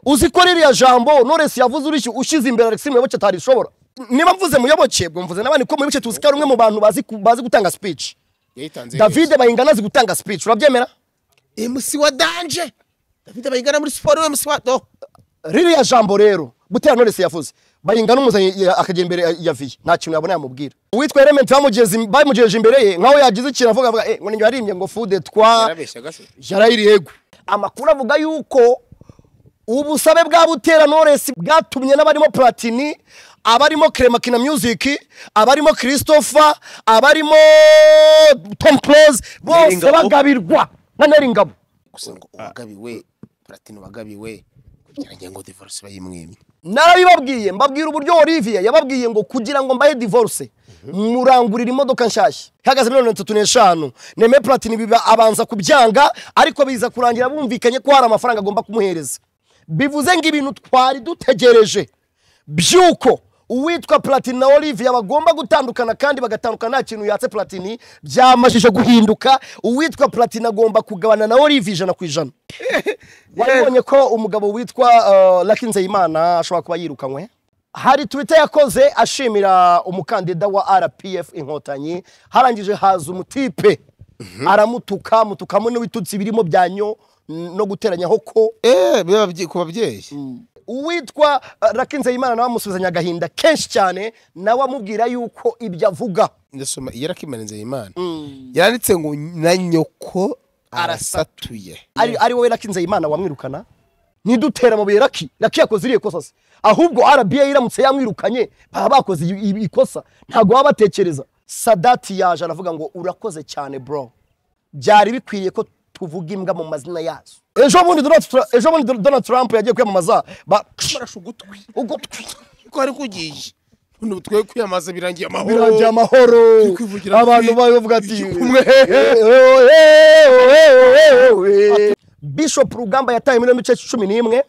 uzi ko ririya jambo noresi yavuze urishyu ushyize imbere alexis muyoboke atarishobora niba mvuze muyoboke mvuze n'abandi ko muyoboke tuzi ko ari umwe mu bantu bazi ku- bazi gutanga speech yayitanze david bayingana azi gutanga speech urabyemera emusi wa danje david bayingana muri siporo we musi wa do ririya jambo rero butera noresi yavuze bayingana umuzanye ya- akajya imbere ya- ya viye nta kintu yabona yamubwira uwitwa element bamugeze- bamugejeje imbere ye nk'aho yagize ikintu avuga avuga eh ngo ninjye warimye ngo fude twa yarabeshyaga se yarayiriyego amakuru avuga yuko ubusabe bwa butera noresi bwatumye n'abarimo platini abarimo kremakina music abarimo christopher abarimo tom close bose Neringabo. bagabirwa na neringabo gusa ngo uwagabiwe platine wagabiwe kugira ngo divorce bayimwemye narabibabwiye mbabwira uburyo olivier yababwiye ngo kugira ngo mbahe divorce murangurira imodoka nshyashya ihagaze miliyoni mirongo itatu n'eshanu neme platini biba abanza kubyanga ariko biza kurangira bumvikanye ko hari amafaranga agomba kumuhereza bivuze ngo ibintu twari dutegereje by'uko uwitwa platini na olivier bagomba gutandukana kandi bagatandukana nta kintu yatse platini byamajije guhinduka uwitwa platini agomba kugabana na olivier ijana ku ijana wabonye ko umugabo witwa uh, Lucky Nzeyimana ashobora kuba yirukanywe hari twita yakoze ashimira umukandida wa rpf inkotanyi harangije haza umutipe aramutuka mutukamo n'ibitutsi birimo byanyo no guteranyaho ko eh biba byi- ku babyeyi uwitwa uh, Lucky Nzeyimana nawe amusubizanya agahinda kenshi cyane nawe amubwira yuko ibyo avuga ndasoma iyo arakimanenze imana yanditse ngo na nyoko arasatuye ari, ari wowe Lucky Nzeyimana wamwirukana ntidutera amabuye Lucky Lucky yakoze iriya kosa se ahubwo RBA iramutse yamwirukanye baba bakoze i- i- ikosa ntabwo baba batekereza Sadati yaje aravuga ngo urakoze cyane bro byari bikwiriye ko tuvuga imbwa mu mazina yazo ejo bundi Donald Tra- ejo bundi Donald Trump yagiye kwiyamamaza ba barasha ugutwi ugutwi uko ari kugiye none twe kwiyamaza birangiye amahoro birangiye amahoro kwivugira abantu kuri- bavuga ati kumwe. bishop rugamba yataye miliyoni ibice cumi n'imwe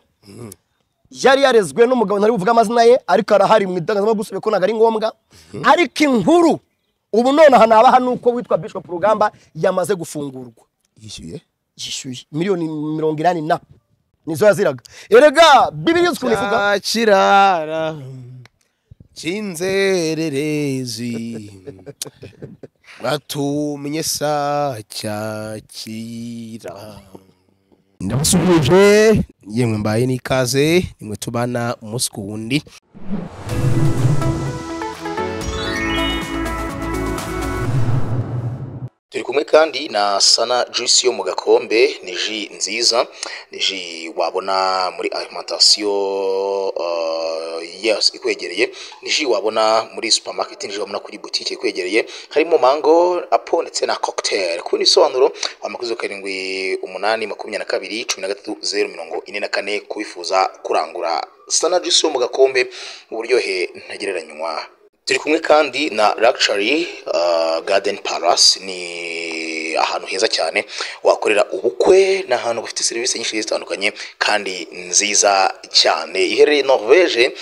yari yarezwe n'umugabo ntari buvuga amazina ye ariko arahari mu itangazamakuru gusa ko ntabwo ari ngombwa ariko inkuru ubu none aha nabaha ni uko witwa bishop rugamba yamaze gufungurwa yishyuye yishyuye miliyoni mirongo inani na nizo yaziraga erega bibiri ukuntu ivuga kirara cy'inzererezi batumye sa cyakira ndabasuhuje yemwe mbaye n'ikaze nimwe tubana umunsi ku wundi turi kumwe kandi na sana juice yo mu gakombe ni ji nziza ni ji wabona muri alimentation uh, yes, ikwegereye ni ji wabona muri supermarket ni ji wabona kuri butike ikwegereye harimo mango apo ndetse na cocktail ku bindi bisobanuro amakuzo karindwi umunani makumyabiri na kabiri cumi na gatatu zeru mirongo ine na kane kubifuza kurangura sana juice yo mu gakombe uburyohe ntagereranywa turi kumwe kandi na Luxury uh, Garden Palace ni ahantu heza cyane wakorera ubukwe ni ahantu bafite serivisi nyinshi zitandukanye kandi nziza cyane iherereye Norvege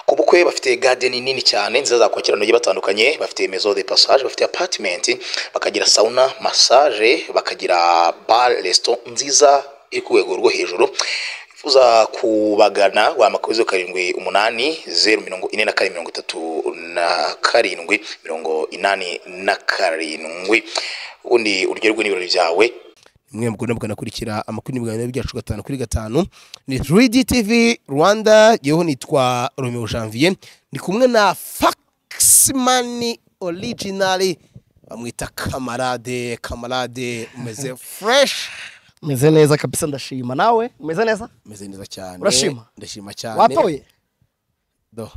ku bukwe bafite garden nini cyane nziza zakwakira abantu bagiye batandukanye bafite maison de passage bafite apartment bakagira sauna massage bakagira bar restaurant nziza iri ku rwego rwo hejuru uza kubagana wamakuru karindwi umunani zeru mirongo ine na kane mirongo itatu na karindwi mirongo inani na karindwi ubundi uryoherwe n'ibirori byawe mwe mugomba mugakurikira amakuru n'ibiganiro byacu gatanu kuri gatanu ni 3D TV Rwanda yeho nitwa Romeo Janvier ndi kumwe na Faxman Original bamwita kamarade kamarade umeze fresh meze neza kabisa ndashima nawe umeze neza umeze neza cyane Urashima? ndashima cyane watoye do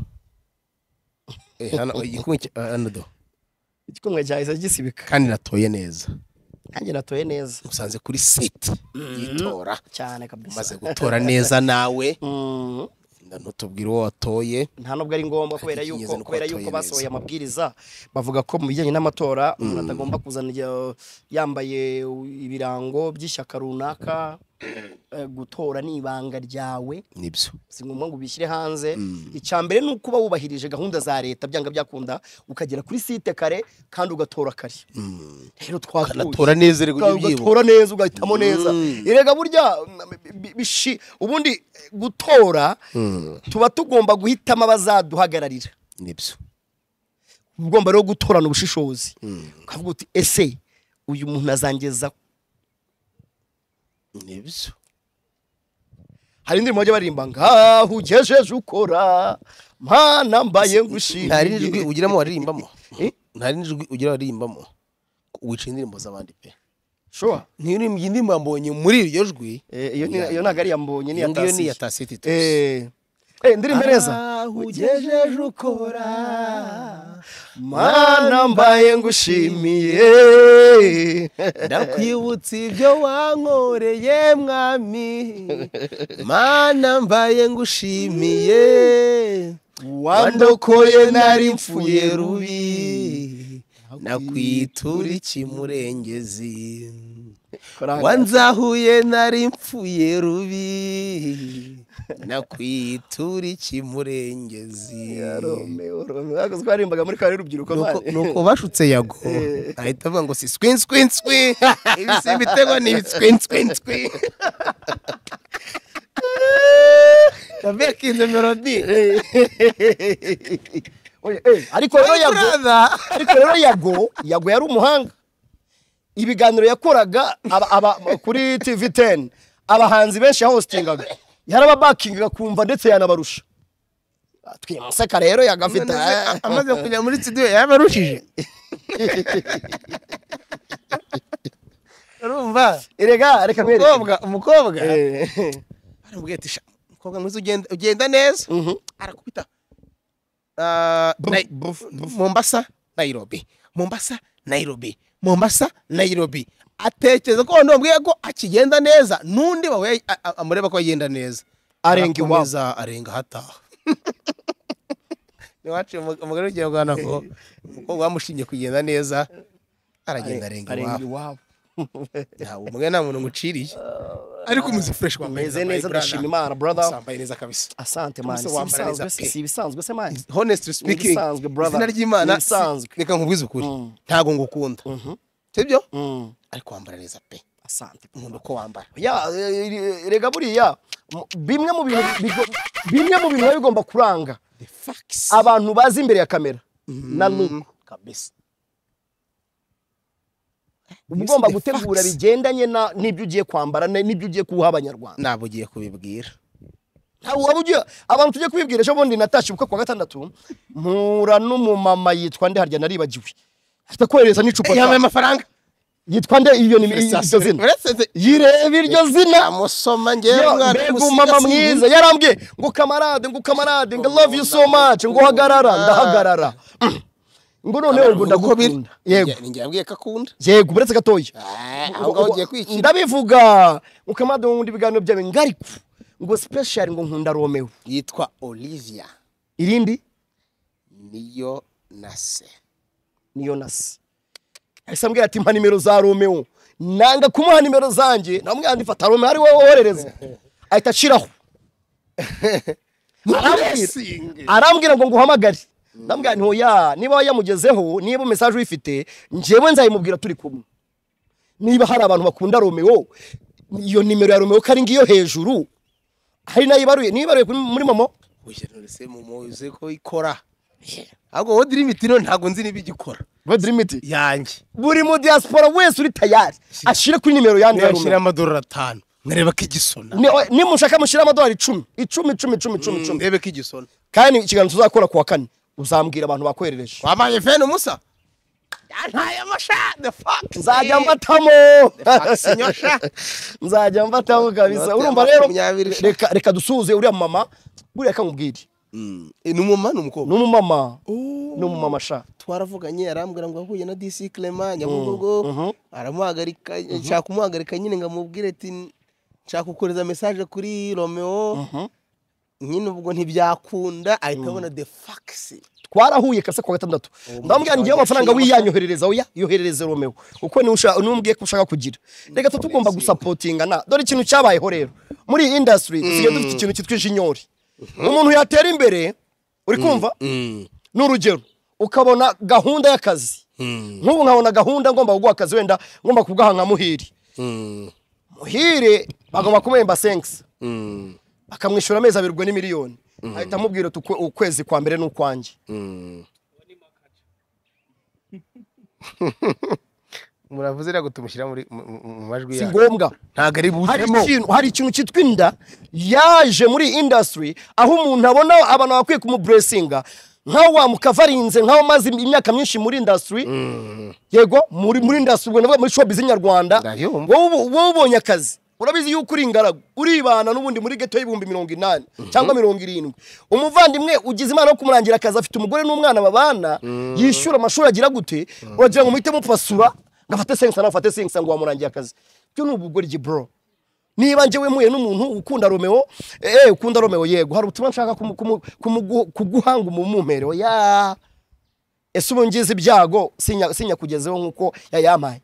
eh hano igikumwe cya- hano do igikumwe cyahise gisibika kandi natoye neza nanjye natoye neza musanze kuri site yitora cyane kabisa umaze gutora neza nawe Mm, ntutubwire uwo watoye nta nubwo ari ngombwa kubera Ariko inyeze yuko nuko kubera batoye yuko neza. basohoye amabwiriza bavuga ko mu bijyanye n'amatora umuntu atagomba kuzana igihe, uh, yambaye ibirango by'ishyaka runaka eh, gutora ni ibanga ryawe nibyo si ngombwa ngo ubishyire hanze icya mbere ni ukuba wubahirije gahunda za leta byanga byakunda ukagera kuri site kare kandi ugatora kare rero twatuye ukanatora neza rero Uga- ujye ubyibuka ugatora neza ugahitamo neza erega burya mm, bi- bishi- ubundi eh, gutora tuba tugomba guhitamo abazaduhagararira nibyo ugomba rero gutorana ubushishozi ukavuga uti ese uyu muntu azangeza nibyo hari indirimbo bajya baririmba ngaho ugejeje ukora mana mbaye nta rindi jwi ngushimiye ugiramo waririmbamo Eh? nta rindi jwi ugira waririmbamo wica indirimbo z'abandi pe sure niyo uririmba iyi ndirimbo yambonye muri iryo jwi Eh, iyo ni- iyo ntabwo ari iyambonye ni iyo ngiyo ni iya iya tasi titus Eh, eh, ndirimbo neza ugejeje ukora mana mbaye ngushimiye ndakwibutsa ibyo wankoreye mwami mana mbaye ngushimiye wandokoye nari mfuye rubi nakwitura iki murengezi wanzahuye nari mfuye rubi nakwitura iki murengezi twarimbaga muri kare y'urubyiruko Nuko- mani. nuko bashutse yago ahita avuga ngo si swinswinswi ibisi ibitego ni ibitswinswinswi yavuye akinze melodi Oya, eh, ariko rero yago buraza ariko rero yago yago yari umuhanga ibiganiro yakoraga aba, aba, kuri tv 10 abahanzi benshi yahostingaga yarababakingaga kumva ndetse yanabarusha twimuseka rero yagafite None se, amaze kujya muri studio yabarushije urumva erega reka nkwereke umukobwa umukobwa Eh, aramubwira ati "Sha, umukobwa mwiza ugenda ugenda neza arakubita Ah, Nai- mombasa nayirobi mombasa nayirobi mombasa nayirobi atekereza ko abantu bamubwiye ko akigenda neza n'undi wawe a- a- amureba ko agenda neza Arenga iwabo. Arakomeza, arenga ahataha niwaciye umugore w'ikinyarwanda ngo umukobwa wamushimye kugenda neza aragenda arenga arenga iwabo iwabo ntawe umwe nta muntu nguciriye ariko umuze fresh wambaye meze neza brother. ndashima imana brother Usambaye neza kabisa asante man Umusore wambaye neza sibisanzwe pe. si ibisanzwe se man honestly speaking Ibisanzwe, brother. izina ry'imana Ibisanzwe. reka nkubwize ukuri ntago ngukunda sibyo ariko wambara neza pe asante nkunda uko wambara ya eh, eh, rega buriya mu- bimwe mu bintu bigo- bimwe mu bintu biba bigomba kuranga the facts abantu bazi imbere ya kamera na look kabisa uba ugomba the gutegura facts. bigendanye na- n'ibyo ugiye kwambara na- n'ibyo ugiye kuha abanyarwanda ntabwo ugiye kubibwira Ntawe waba ugiye- abantu tujye kubibwira ejo bundi natashe ubukwe kuwa gatandatu mpura n'umumama yitwa nde harya naribagiwe ahita kohereza n'icupa ryawe. yambaye amafaranga yitwa nde iyo ni iryo zina yireba iryo zina amusoma ngewe Yo, mwana mbega w'umusiga umama si mwiza yarambwiye ngo kamarade ngo kamarade ngo love you so much ngo hagarara ndahagarara Mm. ngo noneho ngo ubu uko biri ndagukunda yego Njye- njye yabwiye ko akunda yego uretse gatoya Ah, aho ngaho ugiye kwikira ndabivuga ngo kamarade ngo nkunda ibiganiro byawe ngo ariko ngo special ngo nkunda romeo yitwa olivia irindi niyo nase niyo nasi ahise ambwira ati mpa nimero za romeo nanga kumuha nimero zanjye namubwira ati fata romeo ari wowe woherereza ahita ashiraho arambwira arambwira ngo nguhamagare ndambwira nti hoya niba yamugezeho niba mesaje uyifite njyewe nzayimubwira turi kumwe niba hari abantu bakunda romeo iyo nimero ya romeo ko ari ngiyo hejuru hari nayibaruye nibaruye kuri- muri momo ugenurese mu muzi ko ikora ahubwo wowe dirimiti rero ntabwo nzi niba igikora Godrimiti yanjye buri mu diaspora wese uri tayari ashire kuri nimero yandi ya nayashyira romeo amadorari atanu nkareba ko igisona Ni- nimushaka mushyire amadolari icumi icumi icumi icumi icumi icumi ndebe ko igisona kandi ikiganiro tuzakora kuwa kane uzambwira abantu bakoherereje wabaye feni umusa ntaye amasha the fuck nzajya mbatamo sinyosha nzajya mbatamo kabisa Inote urumva rero makumyabiri. reka reka dusuhuze uriya mama buriya reka nkubwire ni umumama ni umukobwa ni umumama ni umumama sha twaravuganye arambwira ngo yahuye na disi clement nyamugogo aramuhagarika nshaka kumuhagarika nyine ngo amubwire ati nshaka kohereza mesaje kuri romeo nyine ubwo ntibyakunda ahita abona de fagisi twarahuye kase kwa gatandatu ndamubwira ngewe amafaranga wiyanyoherereza oya yoherereze romeo kuko niwe ushaka n'umbwiye ko ushaka kugira reka tu tugomba gusapotinga na dore ikintu cyabayeho rero muri iyi industry dusigaye dufite ikintu cyitwa ijinyori umuntu yatera imbere uri kumva ni urugero ukabona gahunda y'akazi nk'ubu nkabona gahunda ngomba kuguha akazi wenda ngomba kugaha nka muhire muhire bagomba kumuhemba senkisi bakamwishyura amezi abiri ubwo ni miliyoni ahita amubwira ati "Ukwe- ukwezi kwa mbere ni ukwanjye muravuze rero tumushyira muri mu- mu- mu majwi si yacu ngombwa ntabwo ari hari buzemo ikintu hari ikintu cyitwa inda yaje muri iyi industry aho umuntu abona abantu bakwiye kumuburesinga nk'aho wamukavarinze nk'aho umaze imyaka myinshi muri industry yego muri muri industry ubwo ndavuga muri showbiz nyarwanda Ndayumva. wowe ubu- wowe ubonye akazi urabizi yuko uri ingaragu uribana n'ubundi muri geto y'ibihumbi mirongo inani cyangwa mirongo irindwi umuvandimwe ugize imana yo kumurangira akazi afite umugore n'umwana babana yishyura amashuri agira gute uragira ngo muhite mupfasura ngo afate senkisa nawe afate senkisa ngo wamurangiye akazi byo ni ubugoryi bro niba njyewe mpuye n'umuntu ukunda romeo eh ukunda romeo yego hari ubutumwa nshaka kumu- kumu- kumugu- kuguha ngo umumumpere ya ese ubu ngize ibyago sinya sinya kugezeho nkuko yayampaye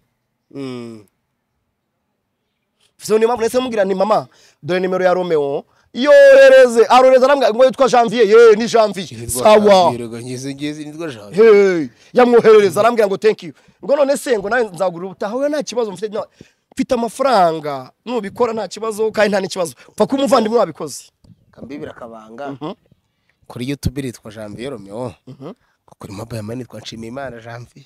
so niyo mpamvu nahise mubwira nti mama dore nimero ya romeo yohereze arohereza arambwira ngo yitwa janvier ye ni janvier sawa ngizi ngizi nitwa jean hey yamwoherereza arambwira ngo thank you ngo none se ngo nawe nzagurira ubutaha we nta kibazo mfite na- mfite amafaranga nubikora nta kibazo kandi nta n'ikibazo pfa ko umuvandimwe wabikoze kambibira akabanga kuri youtube yitwa janvier romeo kuri mobile money yitwa nshimiyimana janvier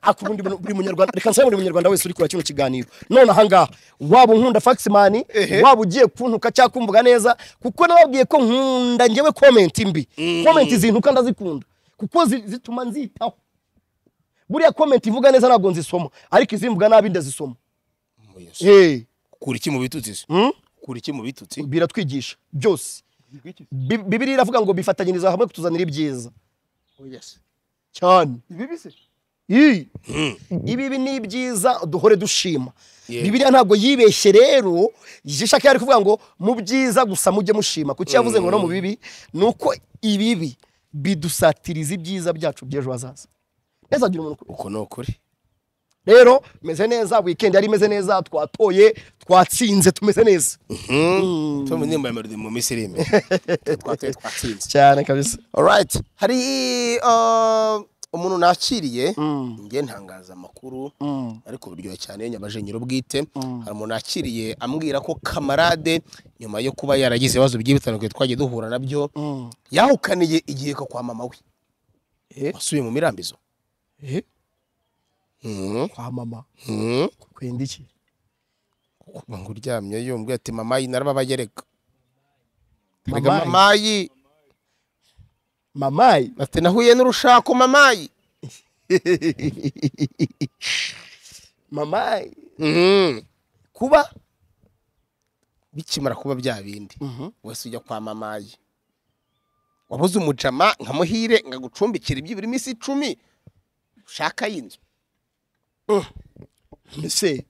ako ubundi buri buri munyarwanda reka nsaba buri munyarwanda wese uri kura kino kiganiro none ahangaha waba unkunda faximani waba ugiye kuntuka cyangwa kumvuga neza kuko nababwiye ko nkunda njyewe comment mbi comment zintuka ndazikunda kuko zi- zituma nzitaho buriya comment ivuga neza ntabwo nzisoma ariko izimvuga nabi ndazisoma Eh. kura iki mu bitutsi se Mm? kura iki mu bitutsi biratwigisha byose Bi- bibiliya iravuga ngo bifatanyiriza hamwe kutuzanira ibyiza cyane Ii. ibibi ni ibyiza duhore dushima Yeah. bibiliya ntabwo yibeshye rero ishaka yari kuvuga ngo mu byiza gusa mujye mushima kuki yavuze ngo no mu bibi ni uko ibibi bidusatiriza ibyiza byacu by'ejo hazaza neza agira umuntu uko ni ukuri rero meze neza weekend yari imeze neza twatoye twatsinze tumeze neza tom nimba yamerede mu misirime twateye twatsinze cyane kabisa alright hari uh, umuntu nakiriye ngiye ntangaza amakuru ariko buryoha cyane nyabaje nyir'ubwite hari umuntu nakiriye ambwira ko kamarade nyuma yo kuba yaragize ibibazo bigiye bitandukanye twagiye duhura nabyo yahukaniye igiheko kwa mama we wasubiye mu mirambizo Eh? Mhm, kwa mama mhm. kwenda iki kuba ngo uryamye yumbwe ati mama yi narababaye reka reka Mama yi? mama yi mamayi ati nahuye n'urushako mama yi mamayi Mhm. kuba bikimara kuba bya bindi wese ujya kwa mamaye wabuze umujama nka muhire nkagucumbikira ibyibura iminsi icumi ushaka y'inzu mbese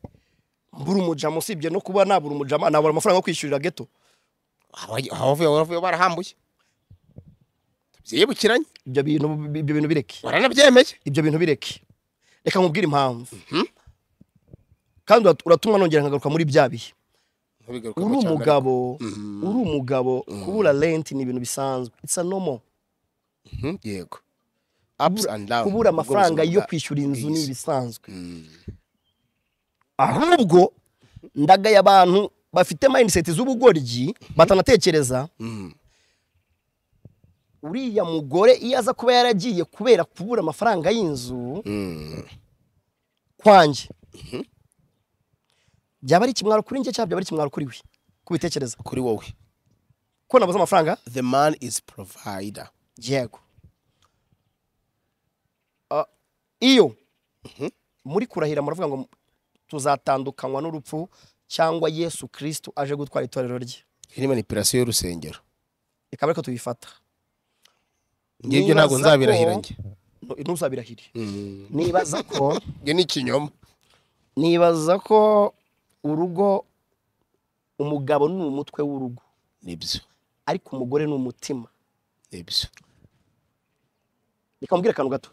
mbura umujama usibye no kuba nabura umujama nabura amafaranga yo kwishyurira geto Abaye- abavuye abavuye barahambuye byibukiranye ibyo bintu ibyo bintu bireke baranabyemeye ibyo bintu bireke reka nkubwire impamvu kandi urat- uratumwa nongera nkagaruka muri bya bihe Ntubigarukemo uri cyane. umugabo uri umugabo kubura renti ni ibintu bisanzwe it's a normal Mhm, yego ups and down kubura amafaranga yo kwishyura inzu ni ibisanzwe ahubwo ndagaye abantu bafite mindset z'ubugoryi batanatekereza uriya mugore iyo aza kuba yaragiye kubera kubura amafaranga y'inzu kwanjye byaba ari ikimwaro kuri njye cyangwa byaba ari ikimwaro kuri we kubitekereza kuri wowe ko nabuze amafaranga the man is provider yego Ah, iyo muri kurahira muravuga ngo tuzatandukanywa n'urupfu cyangwa yesu kirisitu aje gutwara itorero rye iyi ni manipulation y'urusengero reka ariko tubifata ngiye ibyo ntabwo Nibaza ko- nzabirahira njye Nu- ntuzabirahire nibaza ko ibyo ni ikinyoma nibaza ko urugo umugabo ni umutwe w'urugo nibyo ariko umugore ni umutima nibyo reka mubwire akantu gato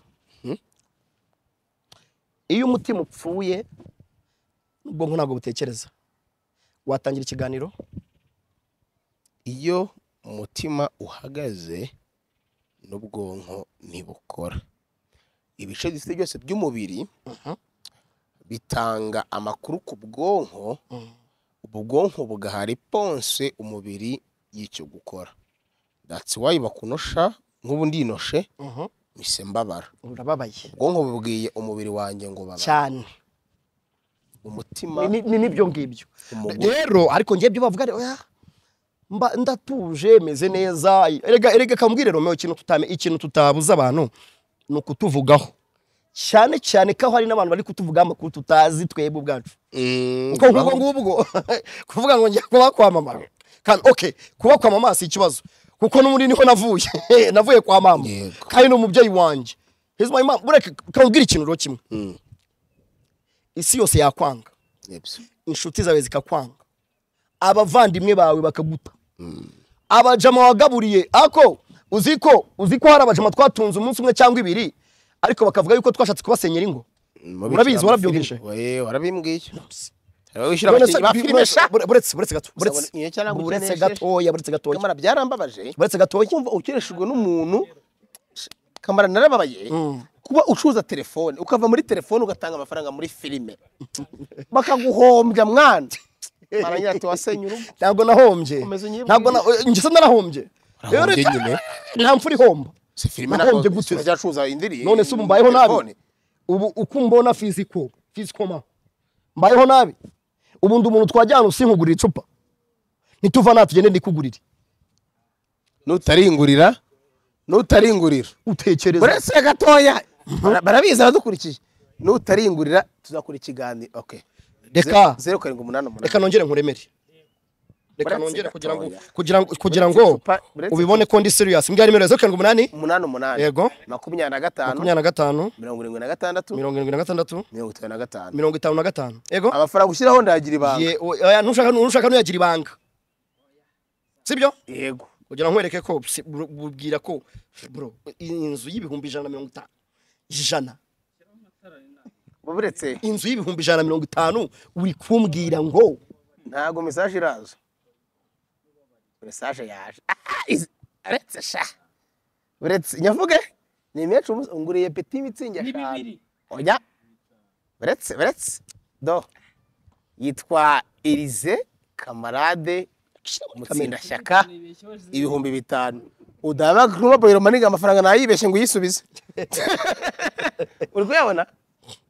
iyo umutima upfuye ubwonko ntabwo butekereza watangira ikiganiro iyo umutima uhagaze n'ubwonko ntibukora ibice dufite byose by'umubiri bitanga amakuru ku bwonko ubwonko bugaha reponse umubiri y'icyo gukora that's why bakunosha nk'ubu ndinoshe mise mbabara urababaye ubwonko bubwiye umubiri wanjye ngo babara cyane umutima Ni- ni nibyo ngibyo Umugore. rero ariko ngiye ibyo bavuga oya mba ndatuje meze neza erega erega kambwire romeo ikintu tutame ikintu tutabuza abantu ni ukutuvugaho cyane cyane ko hari n'abantu bari kutuvugaho amakuru tutazi twebwe ubwacu Mm, kuko nk'ubwo baho- ngubwo kuvuga ngo njya kuba kwa mama kandi okay kuba kwa mama si ikibazo kuko n'ubundi niho navuye navuye kwa mama Yego. kandi ni umubyeyi wanjye here's my mom bureke kambwira ikintu rero kimwe isi yose yakwanga Nibyo. inshuti zawe zikakwanga abavandimwe bawe bakaguta abajama wagaburiye ako uzi ko uzi ko hari abajama twatunze umunsi umwe cyangwa ibiri ariko bakavuga yuko twashatse kubasenyera ingo Mubikira Urabizi, amafilime. warabyumvise? Oye, warabimbwiye Hari aho wishyura abakinnyi ba filime sha Bure- buretse buretse gato buretse Sabone- iyo cyangwa buretse ukenesheje. gatoya buretse gatoya kamara byarambabaje buretse gatoya kumva ukereshejwe n'umuntu kamara narababaye kuba ucuruza telefone ukava muri telefone ugatanga amafaranga muri filime bakaguhombya mwana barangira ati wasenye urugo ntabwo nahombye Umeze unyibwira. ntabwo na- eh, njye se narahombye Urahombye Rero reka- nyine. nta mfura ihomba si filime nahombye nako- gute zirajya acuruza indirimbo none se ubu mbayeho nabi telefone. ubu uko mbona fiziko fiziko ma mbayeho nabi ubu ndi umuntu twajyana usinkugurira icupa nituva nta tugende ndikugurire nutaringurira nutaringurira utekereza buretse gatoya Bara- barabizi abadukurikiye nutaringurira tuzakora ikiganiro okay Reka. Ze- zeru karindwi umunani umunani reka nongere nkuremere reka Buretse nongere kugira ngo gatoya. kugira ngo kugira Buretse ngo icupa, buretse ubibone ko ndi serious mbwira nimero zeru karindwi umunani umunani umunani Yego. makumyabiri na gatanu makumyabiri na gatanu mirongo irindwi na gatandatu mirongo irindwi na gatandatu mirongo itanu na gatanu mirongo itanu na gatanu yego amafaranga ushyiraho ndagira ibanga Ye- oya, ntushaka ntushaka nuyagira ibanga sibyo yego kugira ngo nkwereke ko si- bro- bubwira ko bro inzu y'ibihumbi ijana na mirongo itanu ijana buretse inzu y'ibihumbi ijana na mirongo itanu uri kumbwira ngo ntabwo mesaje iraza mesaje yaje Ah, iz- uretse sha uretse nyavuge ni menshi umunsi nguriye peti imitsingi eshanu oya uretse uretse do yitwa elize kamarade mutsindashyaka ibihumbi bitanu udaba kuba bayiro maniga amafaranga nayibeshye ngo uyisubize uri kuyabona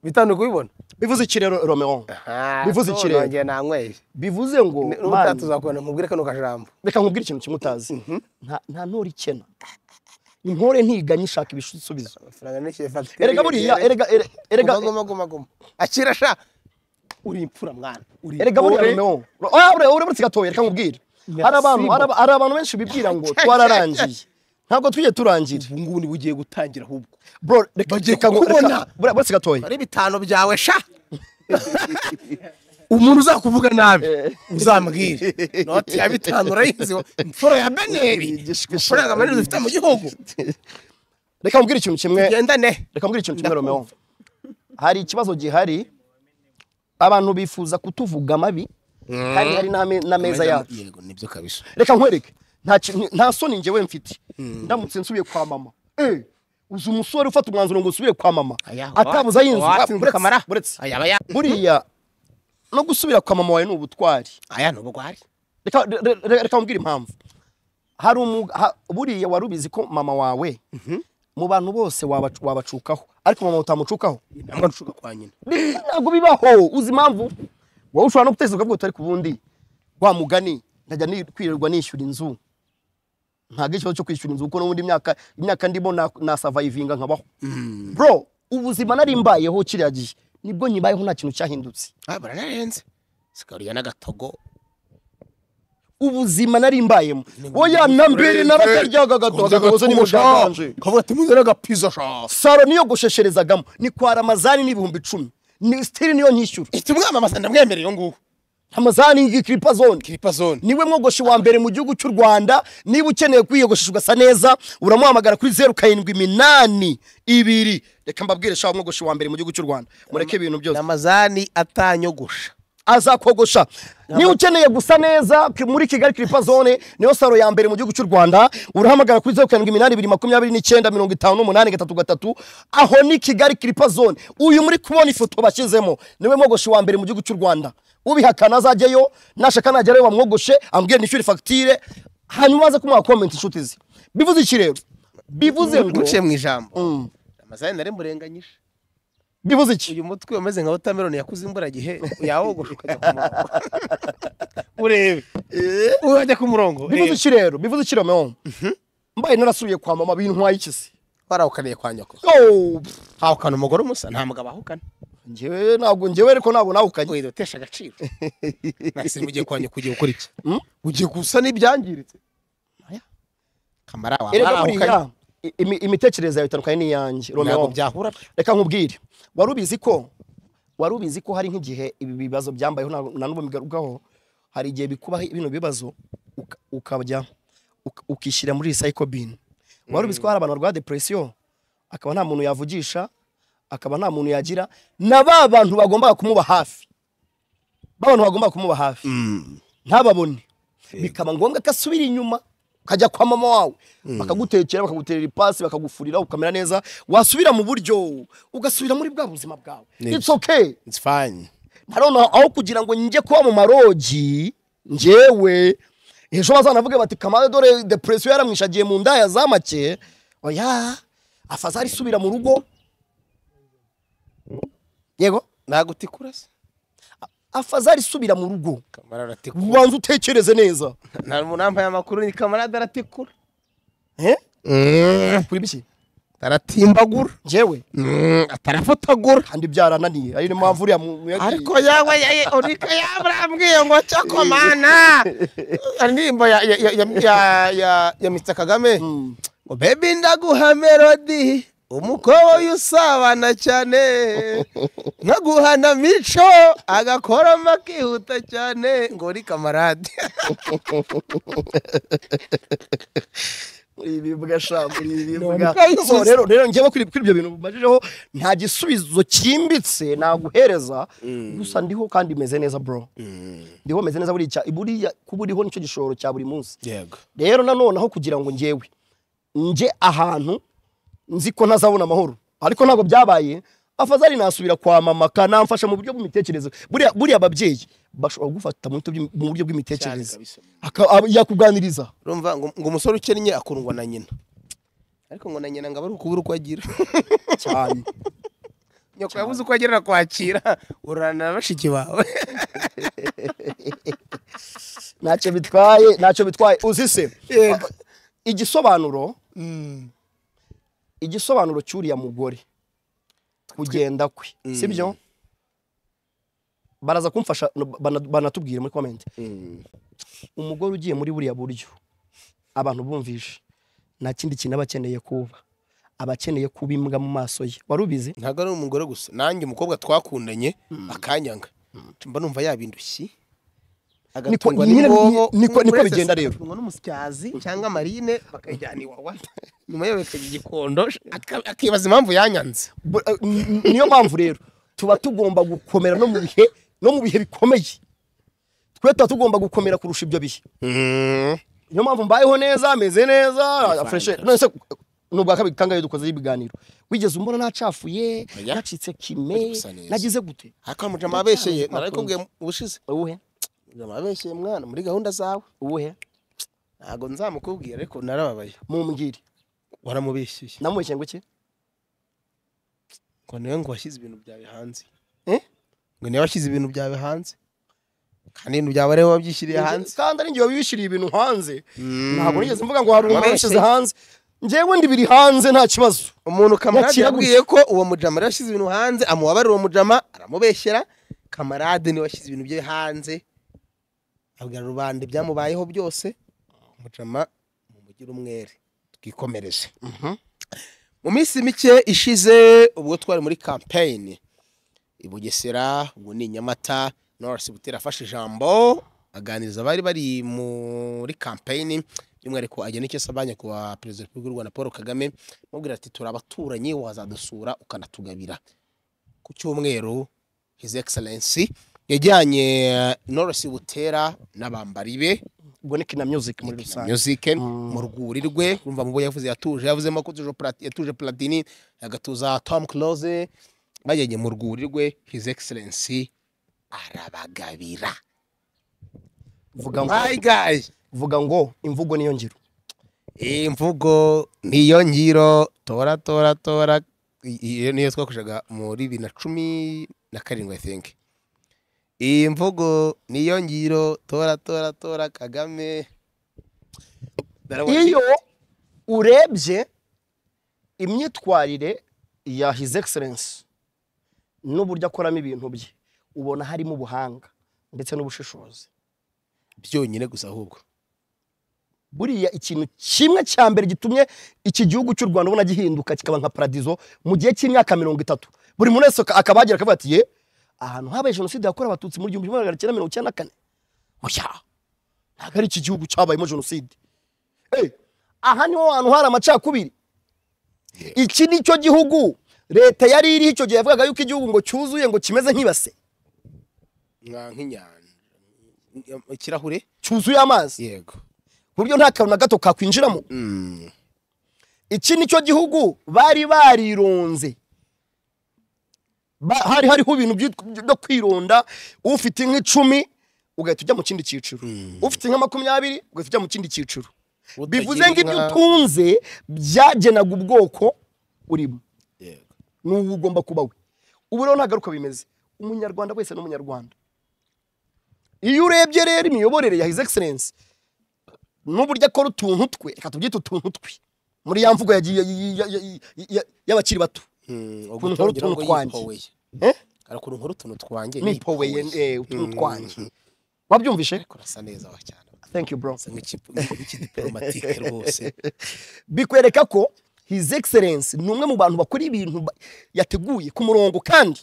bitanu kubibona bivuze iki rero romeo bivuze iki rero nongeye nanyweye bivuze ngo n'ubutaha "Mana, tuzakubona mubwire kano kajambo reka nkubwire ikintu kimwe utazi nta- nta ntore ikena intore ntiganye ishaka ibisubizo amafaranga nishyuye fagitire erega buriya yegere. erega erega- erega guma guma guma guma akira sha uri imfura mwana uri erega buriya intore. romeo oya buriya uri buretse gatoya reka nkubwire hari abantu hari aba- hari abantu benshi bibwira ngo twararangiye ntabwo tujye turangira ubu ngubu niba ugiye gutangira ahubwo bro reka Bagiye reka ngo- kukubona. reka- buriya buretse gatoya ari bitanu byawe sha umuntu uzakuvuga nabi uzambwire noti ya bitanu urayizi imfura ya beneri amafaranga manini dufite mu gihugu reka nkubwire ikintu kimwe gendane reka mbwira ikintu kimwe romeo hari ikibazo gihari abantu bifuza kutuvuga amabi kandi hari n'ame- n'ameza yacu yego nibyo kabisa reka nkwereke nta ki- nta soni njyewe mfite ndamutse nsubiye kwa mama Eh, uzi umusore ufata umwanzuro ngo usubire kwa mama atabuze ay'inzu watsinze kamara buretse- buretse aya aya buriya no gusubira kwa mama wawe ni ubutwari aya ni ubugwari reka re- re- reka nkubwire impamvu hari umu- ha- buriya wari ubizi ko mama wawe mu bantu bose wabacu- wabacukaho ariko mama utamucukaho ntabwo nshuka kwa nyina ntabwo bibaho uzi impamvu wowe ushobora no gutekereza ubwo utari ku bundi wa mugani ndajya ni- kwirirwa nishyura inzu ntabwo ikibazo cyo kwishyura inzu kuko n'ubundi imyaka imyaka ndimo na- nasavayivinga nkabaho bro ubuzima nari mbayeho kiriya gihe nibwo nyibayeho nta kintu cyahindutse ah baranarenze sikarya n'agatogo ubuzima nari mbayemo oya na mbere narakaryaga gato akagozo ni mushakanje kavuga ati muze n'agapiza sha saro niyo goshesherezagamo ni kwa ramazani n'ibihumbi icumi ni sitiri niyo nyishyura iti umwamamaza ndamwemereye uyu nguyu amazaningi kiripa zone kiripa zone niwe mwogoshi wa mbere mu gihugu cy'u rwanda niba ukeneye kwiyogoshesha ugasa neza uramuhamagara kuri zeru karindwi iminani ibiri reka mbabwire shaho mwogoshi wa mbere mu gihugu cy'u rwanda mureke ibintu ni byose amazani atanyogosha azakogosha niba ukeneye gusa neza ki- muri kigali kiripa zone niyo saro ya mbere mu gihugu cy'u rwanda urahamagara kuri zeru karindwi iminani ibiri makumyabiri n'icyenda mirongo itanu n'umunani gatatu gatatu aho ni kigali kiripa zone uyu muri kubona ifoto bashyizemo niwe mwogoshi wa mbere mu gihugu cy'u rwanda ubihakana azajyayo nashaka nagerayo bamwogoshe ambwire nishyure fagitire hanyuma aze kumuha komenti inshuti ze bivuze iki rero bivuze ngo muciye mu ijambo Mm. amazani nari murenganyije bivuze iki uyu mutwe umeze nka wotameroni yakuze imburagihe yawogosha ukajya ku murongo urebe urajya ku murongo bivuze iki rero bivuze iki rero mewo mbaye narasubiye kwa mama bintwaye ikisi warawukaniye kwa nyoko Yo, pff. hawukana umugore umusa nta mugabo ahukana njyewe ntabwo njyewe ariko ntabwo nawe ukajya wenda utesha agaciro nasi mugiye kwa nyoko ugiye gukora iki Mm? ugiye gusa n'ibyangiritse kamara wawe erega warawukanye buriya i- imi- imitekerereze yawe itandukanye n'iyanjye ntabwo romeo byahura pe. reka nkubwire wari ubizi ko wari ubizi ko hari nk'igihe ibi bibazo byambayeho ntabwo- na n'ubu bigarukaho hari igihe bikubaho bino bibazo uka- ukajya uka- ukishyira muri recycle bin wari ubizi ko hari abantu barwara depression akaba nta muntu yavugisha akaba nta muntu yagira na ba bantu bagombaga kumuba hafi ba bantu bagombaga kumuba hafi ntababone bikaba ngombwa ko asubira inyuma ukajya kwa mama wawe bakagutekera bakaguterera ipasi bakagufurira ukamera neza wasubira mu buryo ugasubira muri bwa buzima bwawe Yes. it's okay it's fine ntarona aho kugira ngo njye kuba mu marogi njyewe ejo bazanavuge bati kamara dore depresiyo yaramwishagiye mu ndaya za make oya afazari isubira mu rugo yego ntabwo utikura se afazari isubira mu rugo kamara aratikura ubanza utekereze neza nta muntu wambaye amakuru ni kamarade aratikura Eh? kuri biki aratimbagura njyewe atarafotagura kandi byarananiye ari niyo mpamvu uriya mu- mu- ariko yawe urika yabambwiye ngo cyokomana indirimbo ya ya ya ya- ya- ya Mr kagame Mm. ngo bebi ndaguha melodi umukoboyi usabana cyane nkaguhana mico agakoroma akihuta cyane ngo uri kamarade ibibwa sha muri ibibwa None ko so yisubiza. rero rero njyewe kuri kuri ibyo bintu bumajijeho nta gisubizo cyimbitse naguhereza gusa ndiho kandi meze neza bro ndiho meze neza buriya cya- buriya kuba uriho nicyo gishoro cya buri munsi yego rero nanoneho kugira ngo njyewe nje ahantu nzi ko ntazabona amahoro ariko ntabwo byabaye afazari nasubira kwa mama kanamfasha mu buryo bw'imitekerereze buriya buriya ababyeyi bashobora kugufata mu buryo bw'imi- mu buryo bw'imitekerereze Cyane kabisa. Aka- ab- yakuganiriza urumva ngo ngo umusore ukennye akundwa na nyina ariko ngo na nyina ngo abe ari ukubura uko agira cyane nyoko yabuze uko agira kwakira urana na bashiki bawe ntacyo bitwaye ntacyo bitwaye uzi se igisobanuro igisobanuro cy'uriya mugore kugenda kwe sibyo baraza kumfasha bana- banatubwire muri komenti umugore ugiye muri buriya buryo abantu bumvishe nta kindi kintu aba akeneye kuba aba akeneye kuba imbwa mu maso ye wari ubizi ntabwo ari umugore gusa nanjye umukobwa twakundanye akanyanga mba numva yabindushyi Niko- nyine- niko- niko bigenda rero. agatungwa n'umusyazi cyangwa marine bakajyana iwawa nyuma yo bakajya igikondo aka- akibaza impamvu yanyanze Bu- eh, n- niyo mpamvu rero tuba tugomba gukomera no mu bihe no mu bihe bikomeye twe tuba tugomba gukomera kurusha ibyo bihe niyo mpamvu mbayeho neza ameze neza afreshe none se ni ubwa kabiri kangahe dukozeho ibiganiro wigeze umbona nacafuye Oya. nacitse kime gusa neza. nagize gute akaba mujama abeshyeye narabikubwiye mu bushize uwuhe mujama abeshyeye mwana muri gahunda zawe uwuhe ntabwo nzamukubwira ariko narababaye mumbwire waramubeshyuye namubeshye ngo iki ngo niwe ngo washyize ibintu byawe hanze Eh? ngo niwe washyize ibintu byawe hanze kandi ibintu byawe ariwe wabyishyiriye hanze kandi ari njye wabibishiriye ibintu hanze ntabwo nigeze mvuga ngo hari umuntu Wabeshye. wabishyize hanze njyewe ndi biri hanze nta kibazo umuntu kamarade Yakira yabwiye ko uwo mujama ariwe washyize ibintu hanze amubabarira uwo mujama aramubeshyera kamarade niwe washyize ibintu bye hanze abwira rubanda ibyamubayeho byose umujama mumugire umwere twikomereze mu minsi mike ishize ubwo twari muri kampeyini i bugesera ubwo ni i nyamata norisi butera afashe ijambo aganiriza abari bari muri kampeyini by'umwihariko agena icyo asaba nyakubahwa perezida wa repubulika y'u rwanda paul kagame amubwira ati turi abaturanyi wazadusura ukanatugabira ku cyumweru his excellence yajyanye norisi butera n'abambari be ubwo ni kina music muri Kina rusange music mu rwuri rwe urumva mu bo yavuze yatuje yavuzemo ko tuje Plat- yatuje platini agatuza tom close bageze mu rwuri rwe his excellence arabagabira vuga ngo my guy vuga ngo imvugo niyo ngiro imvugo niyo ngiro tora tora tora I- iyo niyo twakoreshaga muri bibiri na cumi na karindwi i think iyi mvugo niyo ngiro tora tora tora kagame Ndabona- iyo urebye imyitwarire ya his excellence n'uburyo akoramo ibintu bye ubona harimo ubuhanga ndetse n'ubushishozi byonyine gusa ahubwo buriya ikintu kimwe cya mbere gitumye iki gihugu cy'u rwanda ubona gihinduka kikaba nka paradizo mu gihe cy'imyaka mirongo itatu buri muntu wese akaba yagira akavuga ati ye ahantu habaye jenoside yakorewe abatutsi mu gihumbi kimwe magana cyenda mirongo icyenda na kane oya ntabwo ari iki gihugu cyabayemo jenoside Eh, aha niho hantu hari amacakubiri iki ni cyo gihugu leta yari iriho icyo gihe yavugaga yuko igihugu ngo cyuzuye ngo kimeze nk'ibase nka nk'inyanja ikirahure cyuzuye amazi yego ku buryo nta kantu na gato kakwinjiramo iki ni cyo gihugu bari barironze Ba- hari hariho ibintu byitwa- byo kwironda ufite nk'icumi ugahita ujya mu kindi cyiciro ufite nka makumyabiri ugahita ujya mu kindi cyiciro bivuze ngo ibyo utunze byagenaga ubwoko urimo Yego. n'ubu ugomba kuba we ubu rero ntabwo ari uko bimeze umunyarwanda wese ni umunyarwanda iyo urebye rero imiyoborere ya hizi egiserensi n'uburyo akora utuntu twe reka tubyite utuntu twe muri ya mvugo yagiye y- y- y- y- y'abakiri bato ukuntu nkora utuntu twanjye Eh? hari ukuntu nkora utuntu twanjye nipoweye eh, utuntu twanjye wabyumvishe kurasa neza wa cyane thank you bro asa nk'ikipu- nk'ikidiplomatike rwose bikwereka ko his excellence ni umwe mu bantu bakora ibintu ba- yateguye ku murongo kandi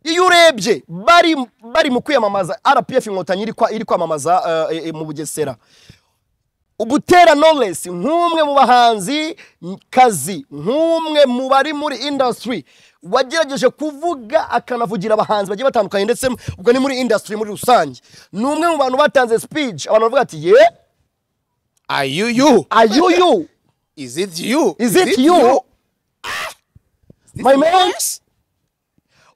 iyo urebye bari bari mu kwiyamamaza rpf inkotanyi iri kwa- iri kwamamaza eh, eh, mu bugesera ubutera knowless nk'umwe mu bahanzi kazi nk'umwe mu bari muri industry wagerageje kuvuga akanavugira abahanzi bagiye batandukanye ndetse ubwo ni muri industry muri rusange ni umwe mu bantu batanze speech abantu bavuga ati ye are you you ayuyu is it you Is it you? My man?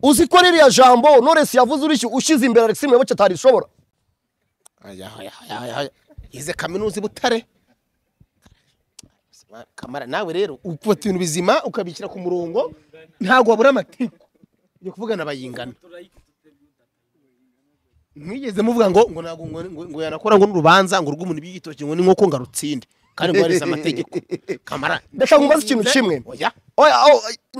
Uzi ko ririya jambo Knowless yavuze urishyu ushyize imbere Alexis Muyoboke atarishobora. Aya, aya, aya, aya. ize kaminuza i butare kamara nawe rero ufata ibintu bizima ukabishyira ku murongo ntabwo wabura amatiku yo kuvugana bayingana mwigeze muvuga ngo ngo ntabwo ngo, ngo, ngo yanakora ngo n'urubanza ngo rw'umuntu biyitoke ngo ni nk'uko ngarutsinde kandi ngo yarize amategeko kamara Reka nkubaze ikintu kimwe. oya Oya, aho,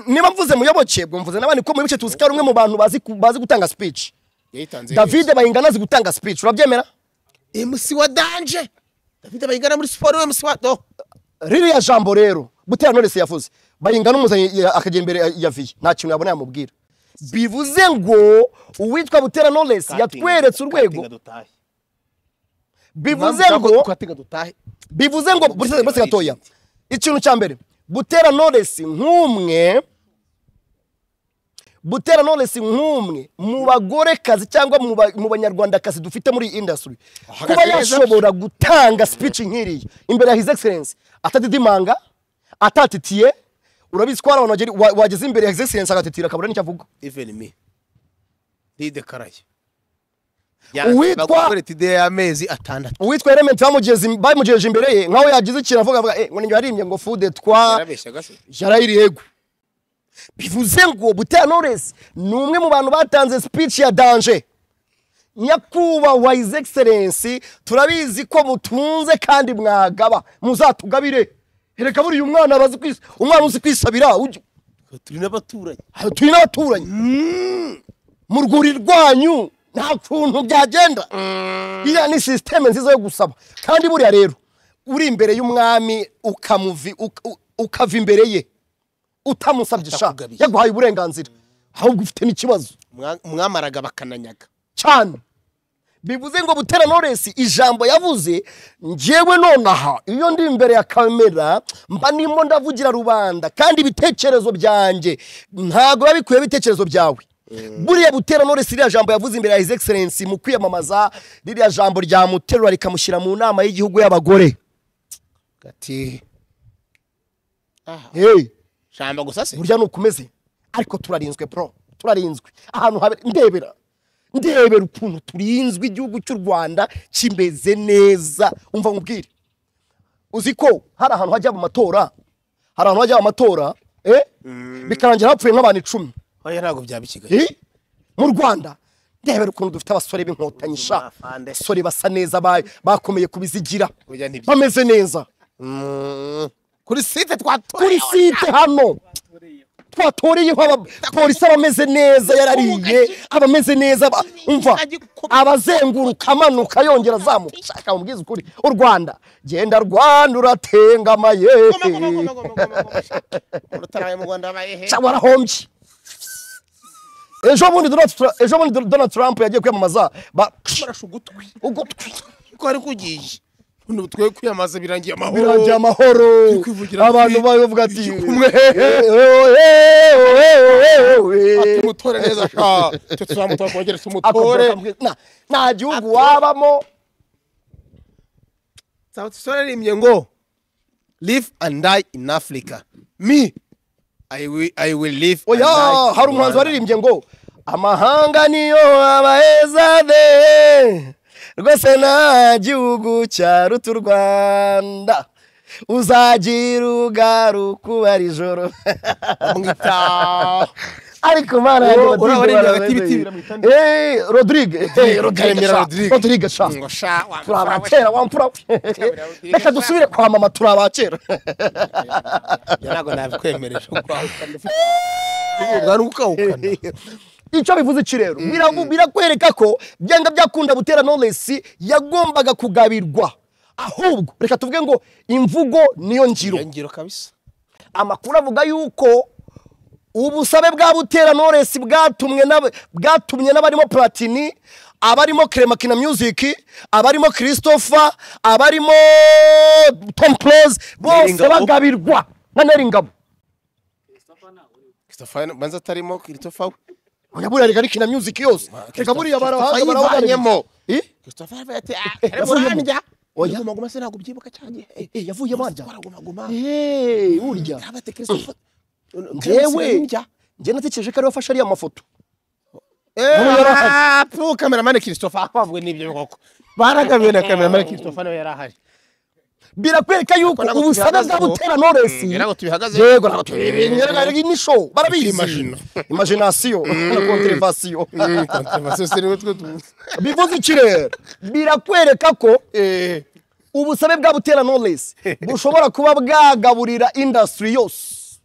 niba mvuze Muyoboke bwo mvuze n'abandi ko Muyoboke tuzi ko ari umwe mu bantu bazi ku- bazi gutanga speech. yayitanze David Bayingana azi gutanga speech urabyemera? MC wa danje David bayingana muri siporo we MC wa do Ririya jambo rero Butera Knowless yavuze Bayingana umuzanye akajya imbere ya- ya Vie nta kintu yabona yamubwira. Bivuze ngo uwitwa Butera Knowless yatweretse urwego bivuze ngo katinga dutahe bivuze ngo bose bose gatoya ikintu cya mbere butera knowless nk'umwe butera knowless nk'umwe mu bagorekazi cyangwa mu ba- mu banyarwandakazi dufite muri iyi industry kuba yashobora gutanga speech nk'iriya imbere ya his excellence atadidimanga atatitiye urabizi ko hari abantu bagera- wa- wageze imbere ya his excellence agatitira akabura n'icyo avuga even me ndidekaraye Uwitwa- ide y'amezi atandatu uwitwa element bamugeze im- bamugejeje imbere ye nkaho yagize ikintu avuga avuga eh ngo ninjye warimye ngo fude twa yarabeshyaga se yarayiri yego bivuze ngo butera knowless ni umwe mu bantu batanze speech ya danje nyakubahwa his excellence turabizi ko mutunze kandi mwagaba muzatugabire reka buriya umwana abazi kwis umwana uzi kwisabira ujya- turi n'abaturanyi aha turi n'abaturanyi mu rwuri rwanyu nta kuntu byagenda iriya ni sisiteme nziza yo gusaba kandi buriya rero uri imbere y'umwami ukamuvi- uka- ukava imbere ye utamusabye sha Atakugabiye. yaguhaye uburenganzira ahubwo ufite n'ikibazo Mwa- mwamaraga bakananyaga cyane bivuze ngo butera noresi ijambo yavuze njyewe nonaha iyo ndi imbere ya kamera mba nimo ndavugira rubanda kandi ibitekerezo byanjye ntabwo biba bikuye ibitekerezo byawe buriya butera noresi ririya jambo yavuze imbere ya his excellence mu kwiyamamaza ririya jambo ryamuterura rikamushyira mu nama y'igihugu y'abagore gati ah Hey, shamba gusa se burya nukomeze ariko turarinzwe bro turarinzwe ahantu habe ndebera ndebera ukuntu turinzwe igihugu cy'u rwanda kimeze neza umva nkubwire uzi ko hari ahantu hajya mu matora hari ahantu hajya mu matora eh? bikarangira hapfuye nk'abantu icumi oya ntabwo byaba ikigali Eh? mu rwanda ndebera ukuntu dufite abasore b'inkotanyi sha Afande. abasore basa neza ba- bakomeye kubizigira Oya ntibyo. bameze neza Mm. kuri kuri site twatoreye site hano twatoreyeho abapolisi abameze neza yarariye abameze neza ba- umva abazenguruka amanuka yongera azamuka shaka mubwiza ukuri u rwanda genda rwanda uratengamaye urutaraye mu rwanda habaye he Sha, warahombye ejo bundi Donald Tra- ejo bundi donald trump yagiye kwiyamamaza ba- barasha ugutwi ugutwi ko ari kugiye none twe kwiyamaza birangiye amahoro birangiye amahoro kwivugira abantu kuri- bavuga ati kumwe. tumutore neza sha twe tuzamutora twongere tumutore Na- nta gihugu wabamo nzaba tusoreremye ngo live and die in africa me i will, I will live and oya die in hari umuhanzi Rwanda. waririmbye ngo amahanga niyo abaezade rwose nta gihugu cyaruta u rwanda uzagira ugaruka uba ari ijoro Mwita- ariko mana Uwo- yanjye uriya waririmbye hagati barabeze. y'ibiti biramuhita nde? Eh, rodrigue Eh, rodrigue Karemera sha, Rodrigue. rodrigue sha ngo sha wa- turi abakera wampfura reka dusubire kwa mama turi abakera Ibyo ntabwo nabikwemereje ugarukaukana icyo bivuze iki rero Biravu- birakwereka ko byanga byakunda butera knowless yagombaga kugabirwa ahubwo reka tuvuge ngo imvugo niyo ngiro ngiro kabisa amakuru avuga yuko ubusabe bwa butera knowless bwatumwe n'ab- bwatumye n'abarimo platini abarimo Clemakina Music abarimo Christopher abarimo Tom Close bose Neringabo. bagabirwa na Neringabo Christopher banza atarimo Christopher Nyabura reka rikina music yose reka buriya barahanga Christopher yivanyemo. Eh? Christopher yaba yati ah yavuyemo. arandya Oya. guma guma se ntabwo ubyibuka cyane eh Eh, yavuye barya guma guma Hey, burya yaba ati Christopher njyewe njye natekereje ko ariwe wafashe ariya mafoto Nawe yari ahari. pu kameramani Christopher bavuwe n'ibyo bikoko baragabiwe na kameramani Christopher nawe yari ahari birakwereka yuko ntabwo ubusabe bwa tubihagazeho. butera knowless Mm, ntabwo tubihagazeho. yego ntabwo tubihagaze ni show barabizi Imagine. imagination na controversation kontrabasose niwe twe tuzi bivuze iki rero birakwereka ko eh ubusabe bwa butera knowless bushobora kuba bwagaburira industry yose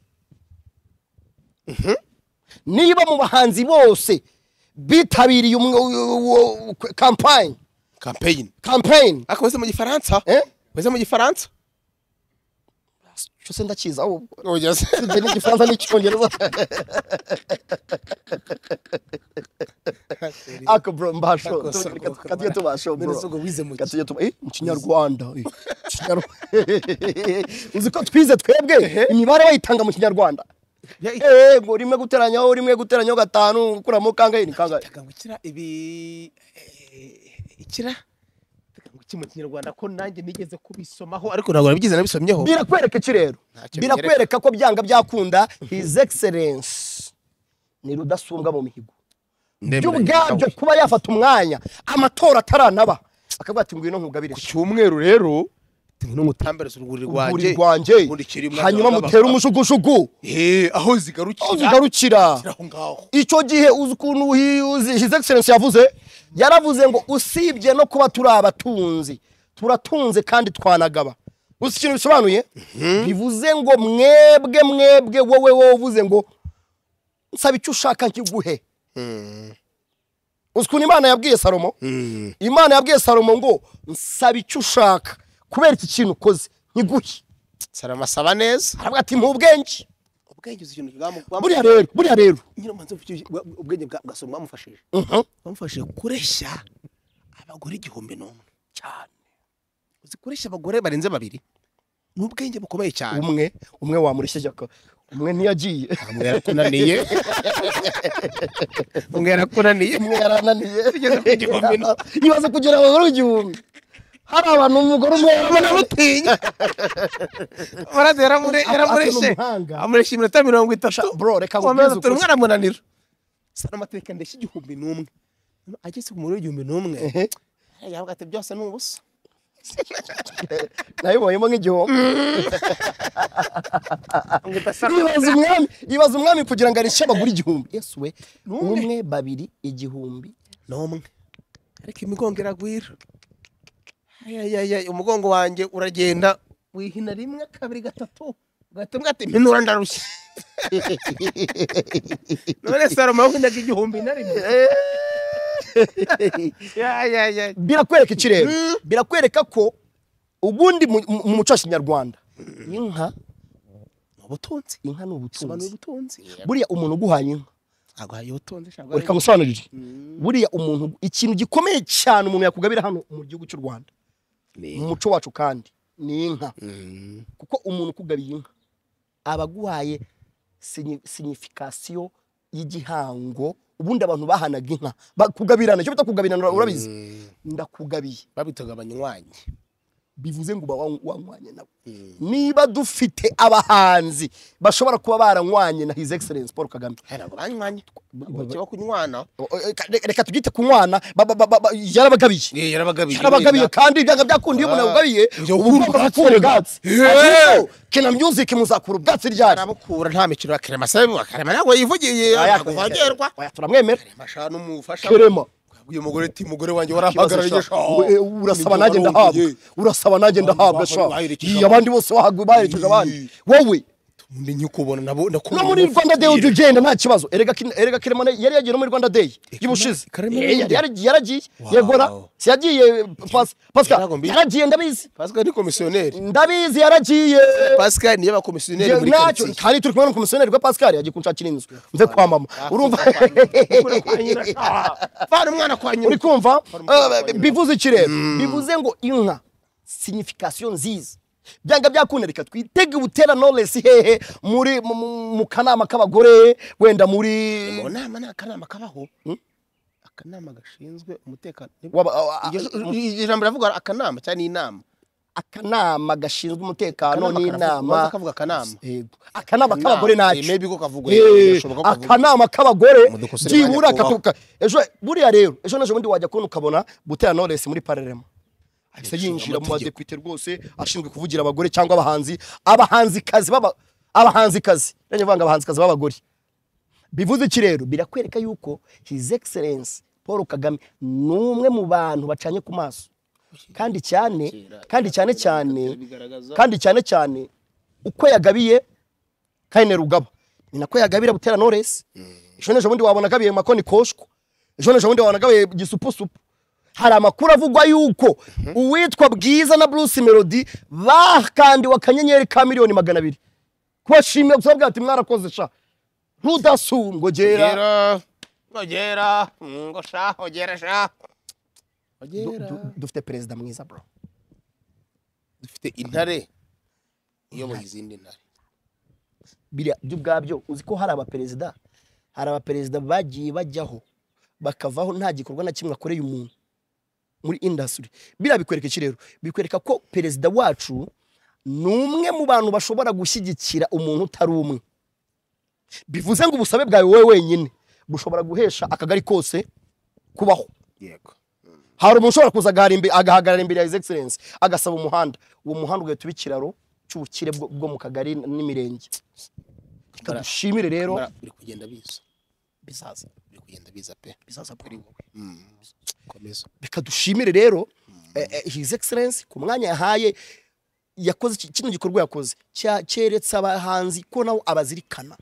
niba mu bahanzi bose bitabiriye umwe- u- u- u- campaign campaign campaign ariko wese mu gifaransa Eh? wese mu gifaransa cyo se ndakiza ahubwo oya se Ibyo ni igifaransa n'icyongereza ako bro mbasho Akoso, akoso. katujye tubasho bro None se ubwo wize mu ki? katujye tuba eh mu kinyarwanda eh, mu Kinyarwanda. uzi ko twize twebwe imibare bayitanga mu kinyarwanda eh ngo rimwe guteranyaho rimwe guteranyaho gatanu gukuramo kangahe ni kangahe ikira ibi eh, ikira Reka ngo iki mu kinyarwanda ko nanjye nigeze kubisomaho ariko ntabwo nabigeze nabisomyeho birakwereka iki rero Ntacyo birakwereka ko byanga byakunda his excellence ni rudasumbwa mu mihigo byo ubwabyo kuba yafata umwanya amatora ataranaba akavuga ati ngwino nkugabire ku cyumweru rero no mutambereza urwuri urwuri rwanjye rwanjye mundikira imwana hanyuma w'abapapa. mutere umujugujugu Eh, aho zigarukira aho zigarukira ziri aho ngaho icyo gihe uzi ukuntu hi- uzi- his excellence yavuze yaravuze ngo usibye no kuba turi abatunzi turatunze kandi twanagaba uzi ikintu bisobanuye bivuze ngo mwebwe mwebwe wowe wowe uvuze ngo nsaba icyo ushaka nkiguhe uzi ukuntu imana yabwiye salomo imana yabwiye salomo ngo nsaba icyo ushaka kubera iki kintu ukoze nkiguhe saramasaba neza aravuga ati mpubwenge ubwenge uzi ikintu bwamu- bwamu- buriya rero buriya rero nyiramanza ufite ubwa- ubwenge bwa- bwa salomo bwamufashije Mhm. bamufashije kureshya abagore igihumbi n'umwe cyane uzi kureshya abagore barenze babiri ni ubwenge bukomeye cyane umwe umwe wamureshya jya ko- umwe ntiyagiye umwe yarakunaniye umwe yarakunaniye umwe yarananiye Tugeze ku gihumbi n'umwe. ibaze kugira abagore igihumbi hari abantu umugore umwe ubona mutinya murazi yaramure- Asa yaramureshe n'umuhanga. amuresha iminota mirongo itatu Sha- bro, reka wamenya nkubwize ati ukuri. umwe aramunanira sana amateka ndeshya igihumbi n'umwe ageze ku mubare w'igihumbi n'umwe yavuga ati byose ni ubusa nabibonyemo nk'igihombo Ambwira ati, "Sana, ibaza umwami ibaza umwami kugira ngo arishe abagore igihumbi yesu we N'umwe. umwe babiri igihumbi ni umwe ariko imigongo iragwira ayayaya umugongo wanjye uragenda wihina rimwe kabiri gatatu ugahita umbwira ati mpenura ndarushye none salomo yawuhinaga igihumbi na rimwe ayayaya birakwereka iki rero birakwereka ko ubundi mu mu muco wa kinyarwanda inka ubutunzi inka ni ubutunzi sobanura ubutunzi buriya umuntu uguhaye inka aguhaye ubutunzi shaka reka ngusobanurire buriya umuntu ikintu gikomeye cyane umuntu yakugabira hano mu gihugu cy'u rwanda mu muco wacu kandi ni inka kuko umuntu ukugabiye inka aba aguhaye sinyi- sinifikasiyo y'igihango ubundi abantu bahanaga inka bakugabirana icyo bita kugabirana urabizi ndakugabiye babitaga abanywanyi bivuze ngo uba wa- wanywanye nawe niba dufite abahanzi bashobora kuba baranywanye na his excellence paul kagame ntabwo banywanyi bakiba kunywana O- o- reka- reka tugite ku mwana ba- ba- ba- ba- yarabagabiye yarabagabiye yarabagabiye kandi byanga byakunda iyo umuntu yawugabiye Njya uba ubura ugomba ubwatsi gukura rero. ubwatsi Yeah. ariko kina music muzakura ubwatsi ryari arabukura nta mikino ya kerema se kerema ntabwo yivugiye ntabwo vogerwa Oya, turamwemera amashanu umufasha kerema uyu mugore ati mugore wanjye Ikibazo warampagara sha, yigisha we- eh, urasaba nanjye ndahabwa urasaba nanjye ndahabwa sha baherekeje Iyi, abandi bose bahaguye baherekeje abandi wowe undi nyikubona nabo no muri rwanda day ujya ugenda nta kibazo erega kin- erega kirema yari yagiye no muri rwanda day y'ubushize Karema Eh, yari- yari- yaragiye yegora si yagiye Pas- pascal Yarago mbi- yaragiye ndabizi pascal ni komisiyoneri ndabizi yaragiye pascal niyo bakomisiyoneri muri ntacyo karitsiye kandi turi kumwe n'umukomisiyoneri wa pascal yagiye kunshakira inzu mve kwa mama urumva vana umwana kwa nyina uri kumva Eh, bivuze iki rero bivuze ngo inka signification nziza byanga byakunda reka twitege ubutera knowless hehe muri mu- mu- mu kanama k'abagore wenda muri mu nama ni akanama kabaho akanama gashinzwe umutekano waba- a- a- Iryo- iryo jambo riravuga akanama cyangwa n'inama akanama gashinzwe umutekano Akanama karavuga- n'inama baza kavuga akanama. Yego. akanama k'abagore Eh, ntacyo maybe ko kavugwa Eh, birashoboka ko kavugwa. akanama k'abagore Mudukosere byibura bajya kubaho. katuka ejo buriya rero ejo n'ejo bundi wajya kubona ukabona butera knowless muri parerema ahise yinjira mu badepite rwose ashinzwe kuvugira abagore cyangwa abahanzi abahanzikazi baba abahanzikazi rero vanga abahanzikazi b'abagore bivuze iki rero birakwereka yuko his excellence paul kagame ni umwe mu bantu bacanye ku maso kandi cyane kandi cyane cyane kandi cyane cyane uko yagabiye kaine rugaba ni nako yagabira butera noresi ejo n'ejo bundi wabona agabiye makoni koshwa ejo n'ejo bundi wabona agabiye gisupusupu hari amakuru avugwa yuko uwitwa bwiza na bruce melody bakandiwe akanyenyeri ka miliyoni magana abiri kubashimira gusa bavuga ati mwarakoze sha rudasungogera Ogera. Ogera. Ngo sha, ogera sha. Ogera. dufite perezida mwiza bro Dufite intare. Iyoboye izindi ntare. biriya byo ubwabyo uzi ko hari abaperezida hari abaperezida bagiye bajyaho bakavaho nta gikorwa na kimwe akoreye umuntu muri indasitiri biriya bikwereka iki rero bikwereka ko perezida wacu ni umwe mu bantu bashobora gushyigikira umuntu utari umwe bivuze ngo ubusabe bwawe wowe wenyine bushobora guhesha akagari kose kubaho Yego. hari umuntu ushobora kuza agahara imbe- agahagarara imbere ya his excellence agasaba umuhanda uwo muhanda ugahita uba ikiraro cy'ubukire bwo bwo mu kagari n'imirenge reka dushimire rero Mara biri kugenda biza. bizaza Biri kugenda biza pe. bizaza kuri wowe Mm. Komeza. reka dushimire rero eh, eh, his excellence ku mwanya yahaye yakoze iki- kino gikorwa yakoze cya- cyeretse abahanzi ko nabo abazirikana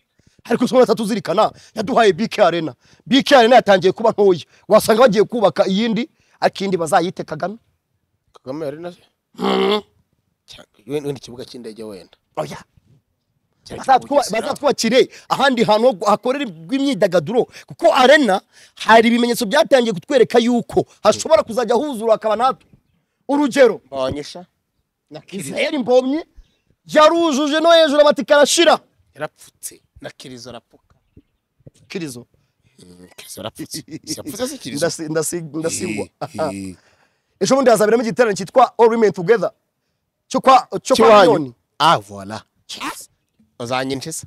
ariko somo atatuzirikana yaduhaye BK Arena BK Arena yatangiye kuba ntoya wasanga bagiye kubaka iyindi ariko iyindi bazayite Kagame Kagame yari na. Cyangwa wenda ikibuga cy'indege wenda. oya bazatwubakire ahandi hantu ho gu- hakorerwa imyidagaduro kuko arena hari ibimenyetso byatangiye kutwereka yuko hashobora kuzajya huzura hakaba natwe urugero mbonyesha israel mbonye yarujuje no hejuru abati karashira yarapfutse na kirizo arapuka kirizo kirizo arapfutse yapfutse se kirizo Ndasi- ndasi- ndasigwa ejo bundi hazaberamo igiterane cyitwa all women together cyo kwa cyo kwa Cy'iwanyu. miliyoni ah voila uzanyinjiza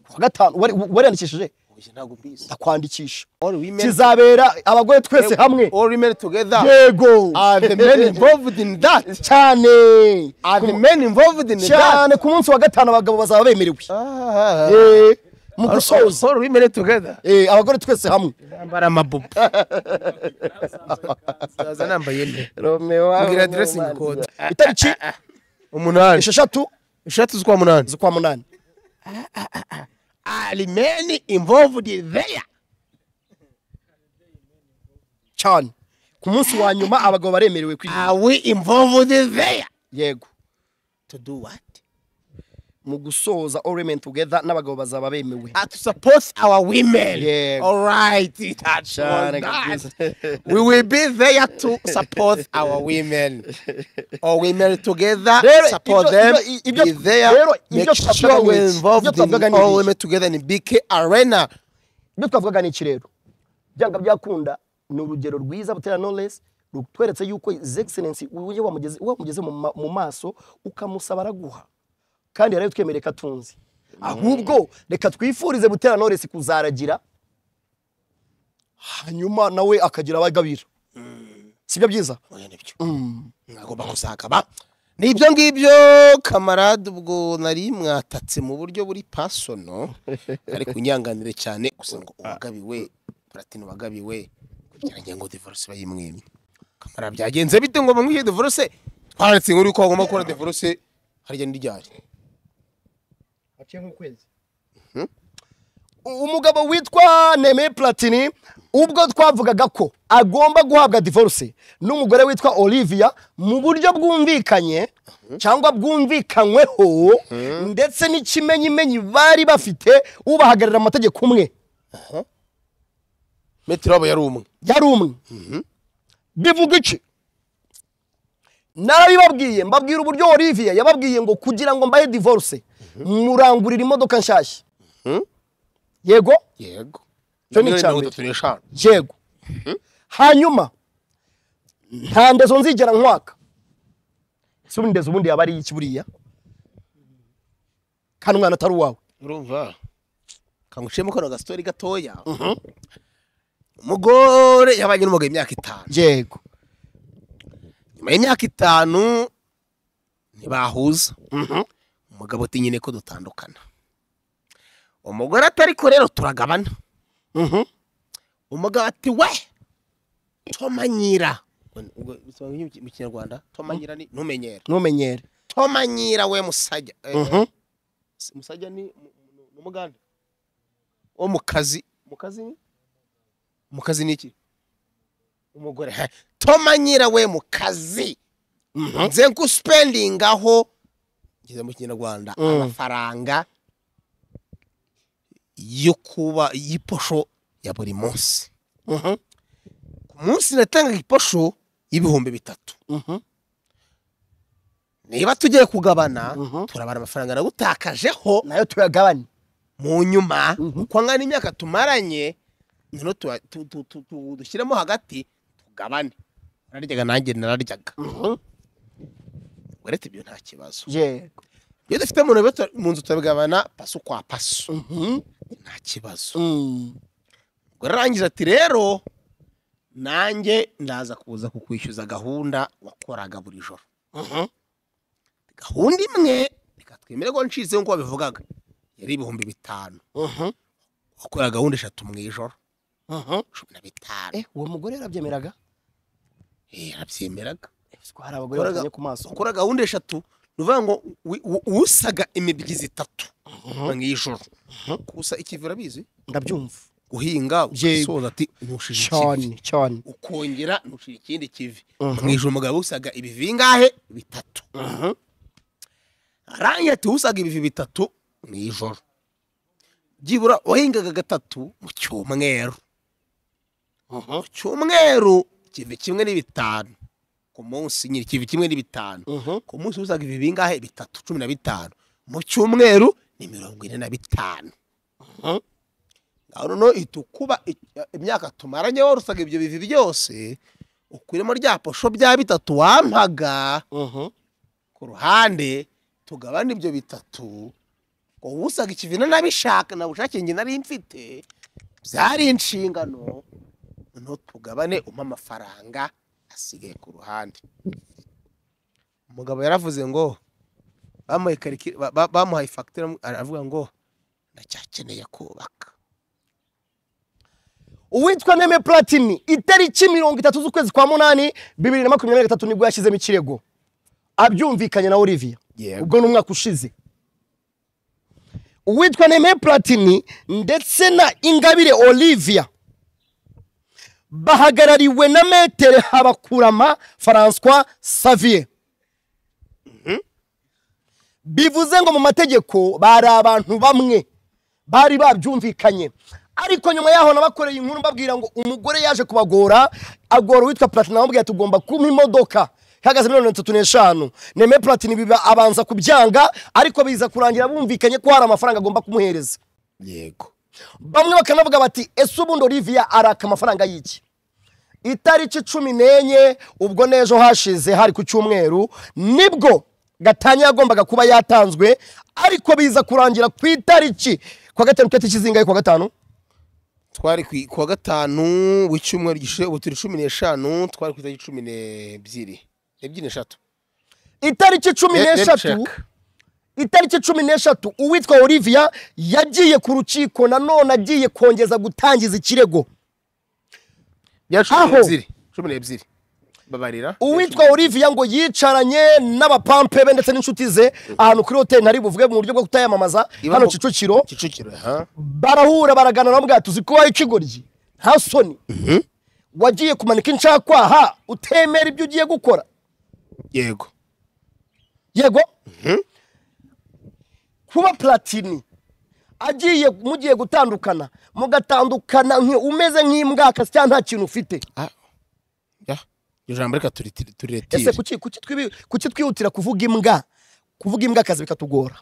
kuwa gatanu wari- wariyandikishije uyu ntabwo mbizi ndakwandikisha all women kizabera abagore twese hamwe all women together yego are the men involved in that cyane are the men involved in that cyane ku munsi wa gatanu abagabo bazaba bemerewe Ah, Eh, mu gusoza all women together Eh, abagore twese hamwe nambara amabubu zaza nambaye nde mbwira dressing code itariki umunani esheshatu eshatu z'ukwa munani z'ukwa munani ari men involved there cyane ku munsi wa nyuma abagabo baremerewe kwiga are we involved there yego to do what mu gusoza all women together n'abagabo bazaba bemewe uh, to support our women. Yeah. All right. It had Shana was that. kabisa. we will be there to support our women. All women together, Rero, support ibyo- them. ibyo- ibyo- be there. rero, make ibyo twavugaga sure ni we're iki? involved Ibyo twavugaga in ni all iki? women together in BK Arena. ibyo twavugaga ni ikirero byanga byakunda ni urugero rwiza butera knowless rutweretse yuko his excellency uje wamugeze wamugeze mu ma- mu maso ukamusaba araguha kandi yari twemereye ko atunzi ahubwo reka twifurize butera knowless kuzaragira hanyuma nawe akagira abagabira sibyo byiza Oya, nibyo. Mwagomba kuzagaba. ni ibyo ngibyo kamarade ubwo nari mwatatse mu buryo buri pasono ariko unyanganire cyane gusa ngo uwagabiwe platine wagabiwe kugira ngo divorce bayimwemye kamara byagenze bite ngo bamwihe divorce twaretse inkuru yuko bagomba gukora divorce harya n'iryari umugabo witwa Neme Platini ubwo twavugaga ko agomba guhabwa divorce n'umugore witwa Olivia mu buryo bwumvikanye cyangwa bwumvikanyweho ndetse n'ikimenyimenyi bari bafite ubahagararira mu mategeko umwe metero wabo yari umwe yari umwe bivuga iki narabibabwiye mbabwira uburyo Olivia yababwiye ngo kugira ngo mbahe divorce murangurira imodoka nshyashya yego yego Icyo ni miliyoni icya mirongo mbere. itatu n'eshanu yego hanyuma nta ndezo nzigera nkwaka si ubu ndezo ubundi yaba ari iki buriya kandi umwana atari uwawe urumva kanguciyemo kano gastori gatoya umugore yabanye n'umugabo imyaka itanu yego nyuma y'imyaka itanu ntibahuza umugabo ati nyine ko dutandukana umugore atari ko rero turagabana umugabo ati we tomanyira ubwo bisobanura iki mu kinyarwanda tomanyira ni ntumenyere ntumenyere tomanyira we musajya Eh, Mhm. si- musajya ni mu- mu- ni umuganda wo mu kazi mu kazi ni mu kazi ni iki umugore he. tomanyira we mu kazi nze nkusipendingaho ngeze mu kinyarwanda Mm. amafaranga yo kuba y'iposho ya buri munsi Mhm. ku munsi natangaga iposho y'ibihumbi bitatu Mhm. niba tugiye kugabana Mhm. turabara amafaranga nagutakajeho nayo tuyagabane mu nyuma Mhm. uko angana imyaka tumaranye noneho tuba- tu- tu- tu- tu- dushyiremo hagati tugabane nararyaga nanjye nararyaga uretse ibyo nta kibazo yego iyo dufite mu ntoki tu- mu nzu turabigabana paso kwa paso Mhm. nta kibazo Mm. ubwo arangije ati rero nanjye ndaza kuza kukwishyuza gahunda wakoraga buri joro Mhm. gahunda imwe reka twemere ko nshize nk'uko babivugaga yari ibihumbi bitanu Mhm. wakoraga gahunda eshatu mu ijoro Mhm. cumi na bitanu Eh, uwo mugore yarabyemeraga Eh, yarabyemeraga hari abagore Wakoraga- batanye ku maso ukora gahunda eshatu ni ukuvuga ngo wi- wu- usaga imibyizi itatu mu ijoro gusa ikivura abizi ndabyumva guhinga Yego. ugasoza ati ntushije ikivi cyane cyane ukongera ntushije ikindi kivi Mhm. mu ijoro umugabo usaga ibivi bingahe bitatu arangiye ati usaga ibivi bitatu ni ijoro byibura wahingaga gatatu mu cyumweru mu cyumweru ikivi kimwe n'ibitanu ku munsi nyine ikivi kimwe n'ibitanu ku munsi uzaga ibi bingahe bitatu cumi na bitanu mu cyumweru ni mirongo ine na bitanu ngaho noneho ihita ukuba i- imyaka tumaranye wari usaga ibyo bivi byose ukuremo rya posho bya bitatu wampaga ku ruhande tugabane ibyo bitatu wowe usaga ikivina nabishaka na bushake njye nari mfite byari inshingano noneho tugabane umpe amafaranga asigaye ku ruhande umugabo yaravuze ngo bamuhaye kariki- ba- ba- bamuhaye fagitire aravuga ngo ndacyakeneye kubaka uwitwa neme platini itariki mirongo itatu z'ukwezi kwa munani bibiri na makumyabiri na gatatu nibwo yashyizemo ikirego abyumvikanye na olivia Yego. ubwo ni umwaka ushize uwitwa neme platini ndetse na ingabire olivia bahagarariwe na metere habakurama francois savier bivuze ngo mu mategeko bari abantu bamwe bari babyumvikanye ariko nyuma yaho nabakoreye inkuru mbabwira ngo umugore yaje kubagora agora uwitwa platini amubwira ati ugomba kumpa imodoka ihagaze miliyoni mirongo itatu n'eshanu neme platini biba abanza kubyanga ariko biza kurangira bumvikanye ko hari amafaranga agomba kumuhereza yego bamwe bakanavuga bati ese ubundi olivia araka amafaranga y'iki itariki cumi n'enye ubwo n'ejo hashize hari ku cyumweru nibwo gatanya yagombaga kuba yatanzwe ariko biza kurangira ku itariki kwa gatanu ku itariki zingahe kwa gatanu twari ku i- kuwa gatanu w'icyumweru gishize ubu turi cumi n'eshanu twari ku itariki cumi n'ebyiri ebyiri n'eshatu itariki cumi Let- let n'eshatu check. itariki cumi n'eshatu uwitwa olivia yagiye ku rukiko nanone agiye kongeza gutangiza ikirego bya cumi Aho? n'ebyiri cumi n'ebyiri babarira uwitwa olivia ngo yicaranye n'abapampe be ndetse n'inshuti ze ahantu kuri hoteli ntari buvuge mu buryo bwo kutayamamaza Iba hano mu- kicukiro kicukiro ha barahura baraganira bamubwira tuzi ko wawe ikigoryi nta soni wagiye kumanika inshakwaha utemera ibyo ugiye gukora yego yego kuba platini agiye mugiye gutandukana mugatandukana nki- umeze nk'imbwakasi cyangwa nta kintu ufite Ah. ya iryo jambo reka turi- turiretire ese kuki kuki twibi- kuki twihutira kuvuga imbwa kuvuga imbwa akazi bikatugora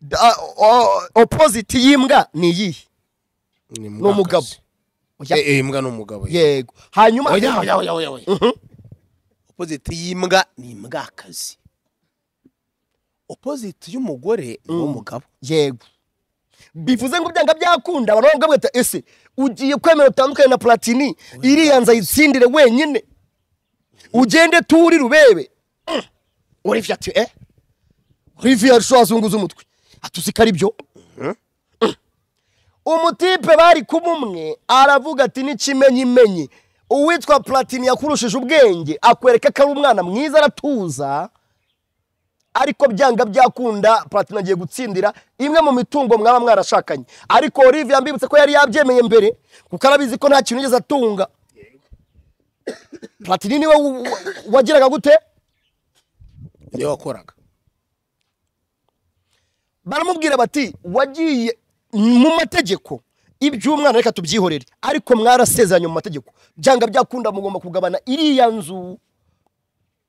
Da- o- o- opposite y'imbwa ni iyihe ni umugabo. Oya. imbwa ni umugabo yego hanyuma oya oya oya oya oya opozite y'imbwa ni imbwakazi opozite y'umugore ni umugabo yego bivuze ngo byanga byakunda abantu baravuga bati ese ugiye kwemera utandukanye na platini iriya nzu ayitsindire wenyine ugende turi rubebe Mm. Olivia ati eh Olivia arushaho azunguza umutwe atuzi ko ari byo Mm. umutipe bari kumumwe aravuga ati n'ikimenyimenyi uwitwa platini yakurushije ubwenge akwereka ko ari umwana mwiza aratuza ariko byanga byakunda platini agiye gutsindira imwe mu mitungo mwaba mwarashakanye ariko Olivia mbibutse ko yari yabyemeye mbere kuko arabizi ko nta kintu yigeze atunga platini niwe wa- wa- wagiraga gute niwe wakoraga baramubwira bati wagiye mu mategeko iby'umwana reka tubyihorere ariko mwarasezeranye mu mategeko byanga byakunda mugomba kugabana iriya nzu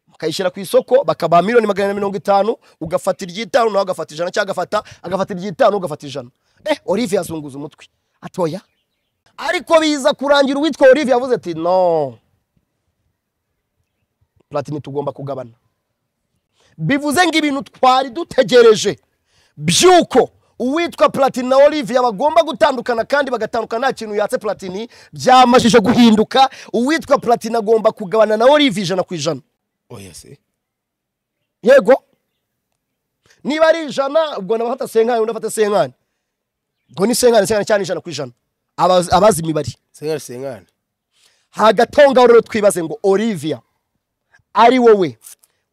mukayishyira ku isoko bakabaha miliyoni magana ane mirongo itanu ugafata iry'itanu nawe agafata ijana cyangwa agafata agafata iry'itanu ugafata ijana eh Olivia azunguza umutwe atoya ariko biza kurangira uwitwa Olivia yavuze ati no platini tugomba kugabana bivuze ngo ibintu twari dutegereje by'uko uwitwa platini na olivia bagomba gutandukana kandi bagatandukana nta kintu yatse platini byamajije guhinduka uwitwa platini agomba kugabana na olivia ijana ku ijana oya se yego niba ari ijana ubwo nabafata senkani undi afata senkani ubwo ni senkani senkani cyane ijana ku ijana Abazi- abazi imibare sengane sengane hagatongaho rero twibaze ngo olivia ari wowe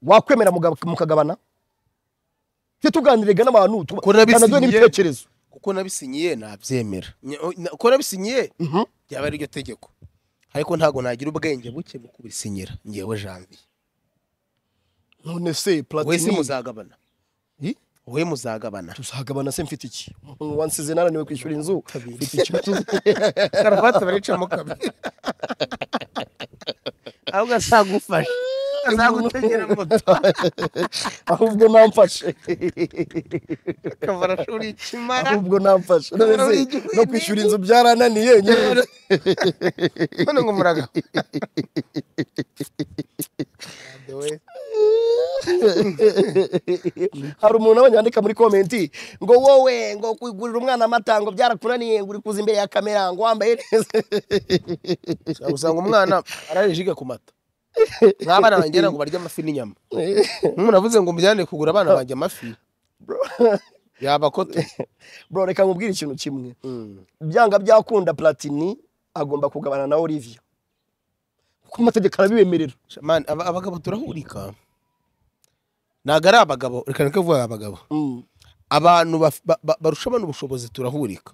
wakwemera muga- mukagabana ntituganiriga n'abantu tu- Ko nabisinyiye. tanaduhe n'ibitekerezo kuko nabisinyiye nabyemera Nya- o- na- ko nabisinyiye byaba ari iryo tegeko ariko ntabwo nagira ubwenge buke mu kubisinyira ngewe janvier none se wese platini muzagabana wowe muzagabana tuzagabana se mfite iki Umuntu wansize nananiwe kwishyura inzu mfite iki karuvati baricamo kabiri ahubwo azagufasha azagutegera moto ahubwo namfashe akavura ashuri ikimara ahubwo namfashe None se, no kwishyura inzu byarananiye nyine none ngo muraga hari umuntu abonye yandika muri komenti ngo wowe ngo kugurira umwana amata ngo byarakunaniye ngo uri kuza imbere ya kamera ngo wambaye neza usanga umwana arajiga ku mata nk'abana banjye ngo barya amafi n'inyama nk'umuntu avuze ngo mujyane kugura abana banjye amafi yaba kote bro reka nkubwire ikintu kimwe byanga byakunda platini agomba kugabana na Olivia kuko amategeko arabibemerera Shaman, aba- abagabo turahurika ntabwo ari abagabo reka reka vuba abagabo Mm. abantu baf- ba- ba- barusha abantu ubushobozi turahurika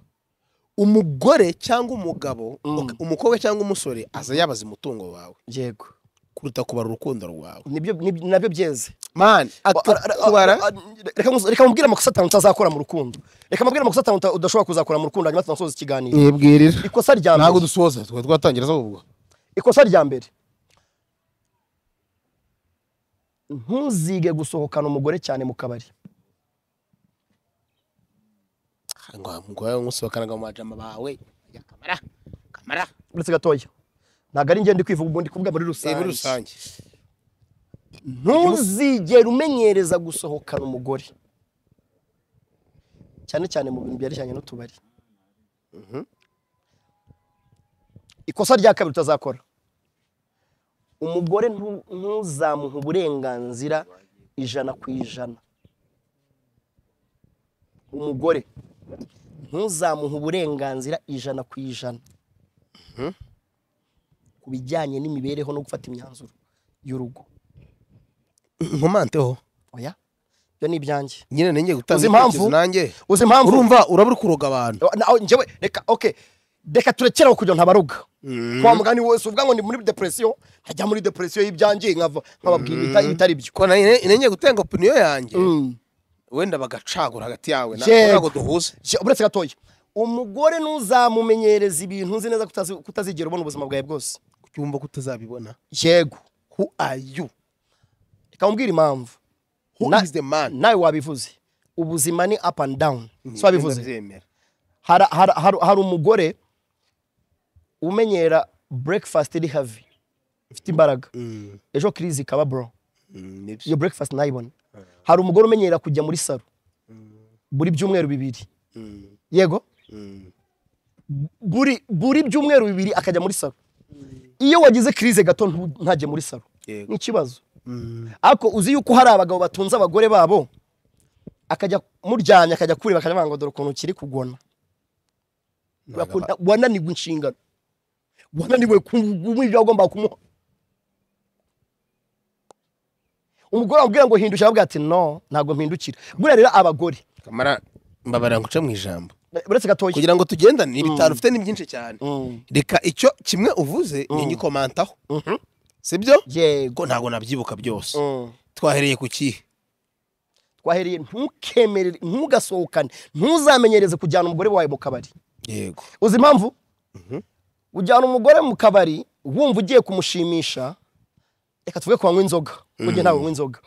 umugore cyangwa umugabo Mm. umukobwa cyangwa umusore aza yabaza umutungo wawe yego kuruta kubara urukundo rwawe nibyo nib- nabyo byeze mani Ba- ara- kubara a- reka nkuzi- reka mubwire amakosa atanu utazakora mu rukundo reka mubwire amakosa atanu uta- udashobora kuzakora mu rukundo hanyuma tunasoza ikiganiro yibwirira ikosa rya ntabwo mbere dusoza tukaba twatangira ahubwo ikosa rya mbere ntuzige gusohokana umugore cyane mu kabari ngo umugore umusohokanaga mu majama bawe ajya kamara kamara uretse gatoya ntabwo ari ngende kwivuga ubundi kuvuga muri Eh, muri rusange rusange ntuzigere umenyereza gusohokana umugore cyane cyane mu bintu byerekeranye n'utubari ikosa rya kabiri utazakora umugore ntu- ntuzamuhe uburenganzira ijana ku ijana umugore ntuzamuhe uburenganzira ijana ku ijana ku bijyanye n'imibereho no gufata imyanzuro y'urugo nkomanteho oya ibyo ni ibyanjye nyine nenge gutanga Uzi impamvu? ibitekerezo nanjye uzi impamvu urumva urabura kuroga abantu nawe njyewe reka oke reka turekeraho kugira ngo ntabaruga kwa mugani wese uvuga ngo ndi muri depresiyo nkajya muri depresiyo y'ibyanjye nkava nkababwira ibita- ibitari byo ko nanye- nenge gutanga opiniyo yanjye Mm. wenda bagacagura hagati yawe na- Yego. ntabwo duhuze Je- uretse gatoya umugore ntuzamumenyereza ibintu nzi neza ko utazi- ko utazigera ubona ubuzima bwawe bwose cyumva ko utazabibona yego who are you reka nkubwire impamvu who Na- is the man nawe wabivuze ubuzima ni up and down so wabivuze Ndabyemera. hari hari- hari- hari umugore umenyera breakfast iri havi ifite imbaraga Mm, ejo kirizi ikaba bro mm, nibyo. iyo breakfast nayibona hari umugore umenyera kujya muri salo buri byumweru bibiri Mm, yego mm. buri buri byumweru bibiri akajya muri salo iyo wagize kirize gato ntu- ntajye muri salo Yego. ni ikibazo Mm, ariko uzi yuko hari abagabo batunze abagore babo akajya muryamye akajya kureba akajya avuga ngo dore ukuntu ukiri kugona Wakunda- wananirwa inshingano wananiwe kumva ibyo wagombaga kumuha umugore wamubwira ngo hindukira aravuga ati no ntabwo mpindukira buriya rero abagore kamara mbabarira ngo uce mu ijambo uretse gatoya kugira ngo tugendane ni bitanu ufite ni byinshi cyane Mm. reka icyo kimwe uvuze ningikomantaho Mhm. sibyo yego ko ntabwo nabyibuka byose Mm. twahereye ku kihe twahereye ntukemere ntugasohokane ntuzamenyereze kujyana umugore wawe mu kabari yego uzi impamvu ujyana umugore mu kabari wumva ugiye kumushimisha reka tuvuge ko wanywa inzoga mu gihe ntawe unywa inzoga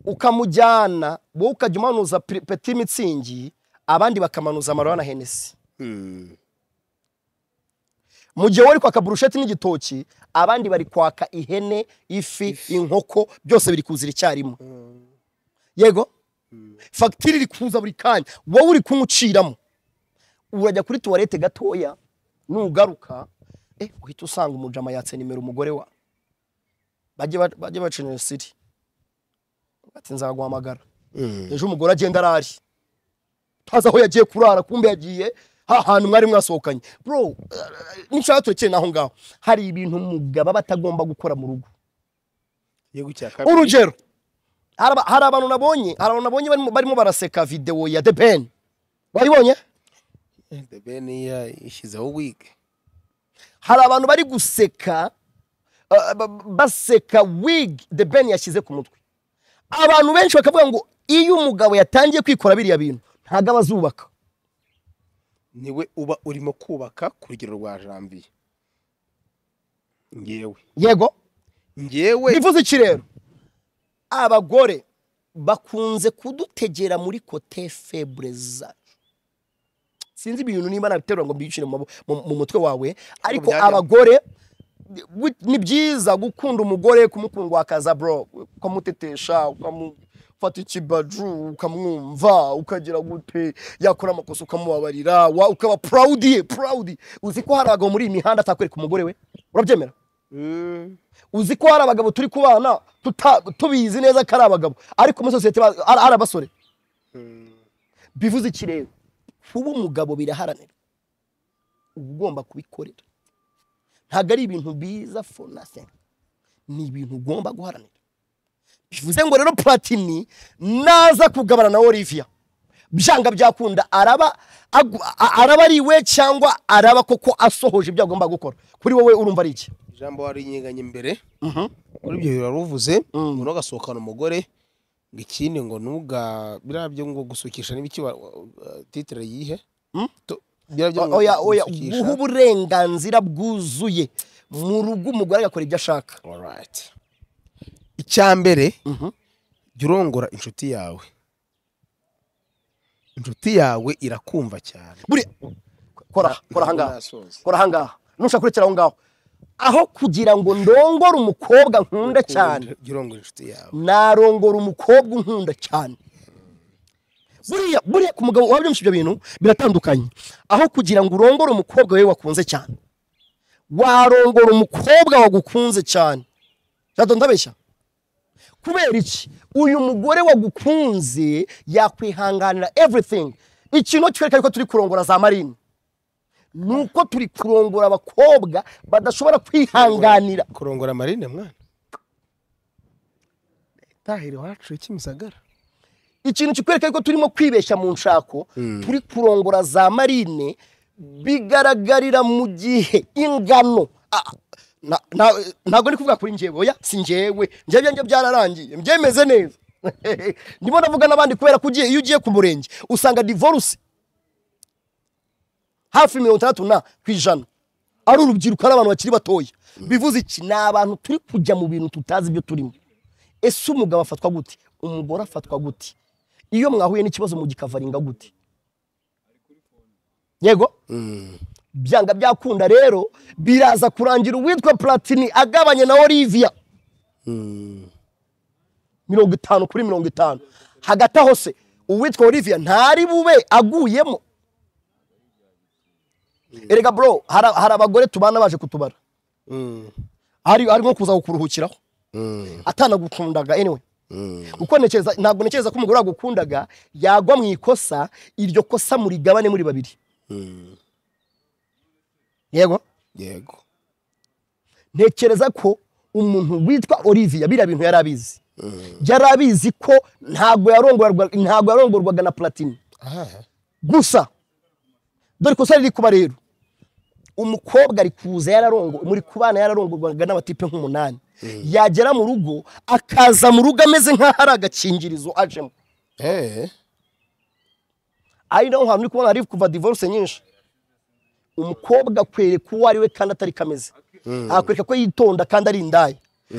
ukamujyana wowe ukajya umanuza pri- peti mitsingi abandi bakamanuza amarwa na henesi Mm, mu gihe wowe uri kwaka burusheti n'igitoki abandi bari kwaka ihene ifi inkoko byose biri kuzira icyarimwe yego fagitire iri kuza buri kanya wowe uri kumuciramo urajya kuri tuwarete gatoya nugaruka eh, uhita usanga umujama yatse nimero umugore wa bajye ba- bajye bacinira siri ati nzaguhamagara mm. ejo umugore agenda arari ntazi aho yagiye kurara kumbe yagiye hahantu mwari mwasohokanye bro eh, nishaka turekere naho ngaho hari ibintu umugabo aba atagomba gukora mu rugo Igihugu cya kabiri. urugero hari aba- hari abantu nabonye hari abantu nabonye barimo- barimo baraseka videwo ya the ben wayibonye the ben yashyizeho wig hari abantu bari guseka uh, ba- baseka wig the ben yashyize ku mutwe abantu benshi bakavuga ngo iyo umugabo yatangiye kwikora biriya bintu ntabwo aba azubaka niwe uba urimo kubaka ku rugero rwa jambiye ngewe yego ngewe bivuze iki rero abagore bakunze kudutegera muri kote febure zacu sinzi ibintu niba nabiterura ngo mbicire mu mabo- mu- mu mutwe wawe ariko byajyamo. abagore bu- ni byiza gukunda umugore kumukundwakaza bro ukamutetesha ukamufata ikibaju ukamwumva ukagira gute yakora amakosa ukamubabarira wa- ukaba proud proud uzi ko hari abagabo muri iyi mihanda atakwereka umugore we urabyemera Mm. uzi ko hari abagabo turi kubana tuta- tubizi neza ko ari abagabo ariko muri sosiyete ba- ari ari abasore bivuze iki rero kuba umugabo biraharanira uba ugomba kubikorera ntabwo ari ibintu biza for nothing ni ibintu ugomba guharanira bivuze ngo rero platini naza kugabana na Olivia byanga byakunda araba agu- a- araba ari we cyangwa araba koko asohoje ibyo agomba gukora kuri wowe urumva ari iki ijambo warinyeganye imbere muri ibyo biba ruvuze ngo ntugasohokane umugore ngo ikindi ngo nuga biriya byo ngo gusukisha n'ibiki wa- wa- wa- titire yihe Mm? To- biriya byo ngo oya oya gusukisha. guha uburenganzira bwuzuye mu rugo umugore agakora ibyo ashaka Alright. icya mbere jya urongora inshuti yawe inshuti yawe irakumva cyane buriya kora kora aha ngaha Nasoza. kora aha ngaha nushaka kurekera aho ngaho aho kugira ngo ndongore umukobwa nkunda cyane Jya urongora inshuti yawe narongora umukobwa unkunda cyane buriya buriya ku mugabo wabyumvise ibyo bintu biratandukanye aho kugira ngo urongore umukobwa we wakunze cyane warongora umukobwa wagukunze cyane jado ndabeshya kubera iki uyu mugore wagukunze yakwihanganira everything ikintu cyereka yuko turi kurongora za marine ni uko turi kurongora abakobwa badashobora kwihanganira kurongora marine mwana tahira iwacu kimisagara ikintu kikwereka yuko turimo kwibeshya mu nshako turi kurongora za marine bigaragarira mu gihe ingano Ah, na- na- ntabwo ndi kuvuga kuri njyewe oya si njyewe njyewe ibyanjye byararangiye mbyemeze neza ndimo navuga n'abandi kubera ko ugiye- iyo ugiye ku murenge usanga divorce hafi mirongo itandatu na ku ijana ari urubyiruko ari abantu bakiri batoya bivuze iki ni abantu turi kujya mu bintu tutazi ibyo turimo ese umugabo afatwa gute umugore afatwa gute iyo mwahuye n'ikibazo mugikavaringa gute yego byanga byakunda rero biraza kurangira uwitwa platini agabanye na olivia mirongo itanu kuri mirongo itanu hagati aho se uwitwa olivia ntari bube aguyemo erega bro hari hari abagore tubana baje kutubara ari ari nko kuza kukuruhukiraho atanagukundaga anyway kuko ntekereza ntabwo ntekereza ko umugore wagukundaga yagwa mu ikosa iryo kosa murigabane muri babiri yego yego ntekereza ko umuntu witwa olivia biriya bintu yari abizi yari abizi ko ntabwo yarongorwaga ntabwo yarongorwaga na platini aha gusa dore ikosa riri kuba rero umukobwa ari kuza yararongo muri kubana yararongorwaga n'abatipe nk'umunani yagera mu rugo akaza mu rugo ameze nk'aho ari agakingirizo ajemo eh ari naho hantu uri kubona hari kuva divorce nyinshi umukobwa akwereka uwo ari we kandi atari kameze akwereka ko yitonda kandi ari indaya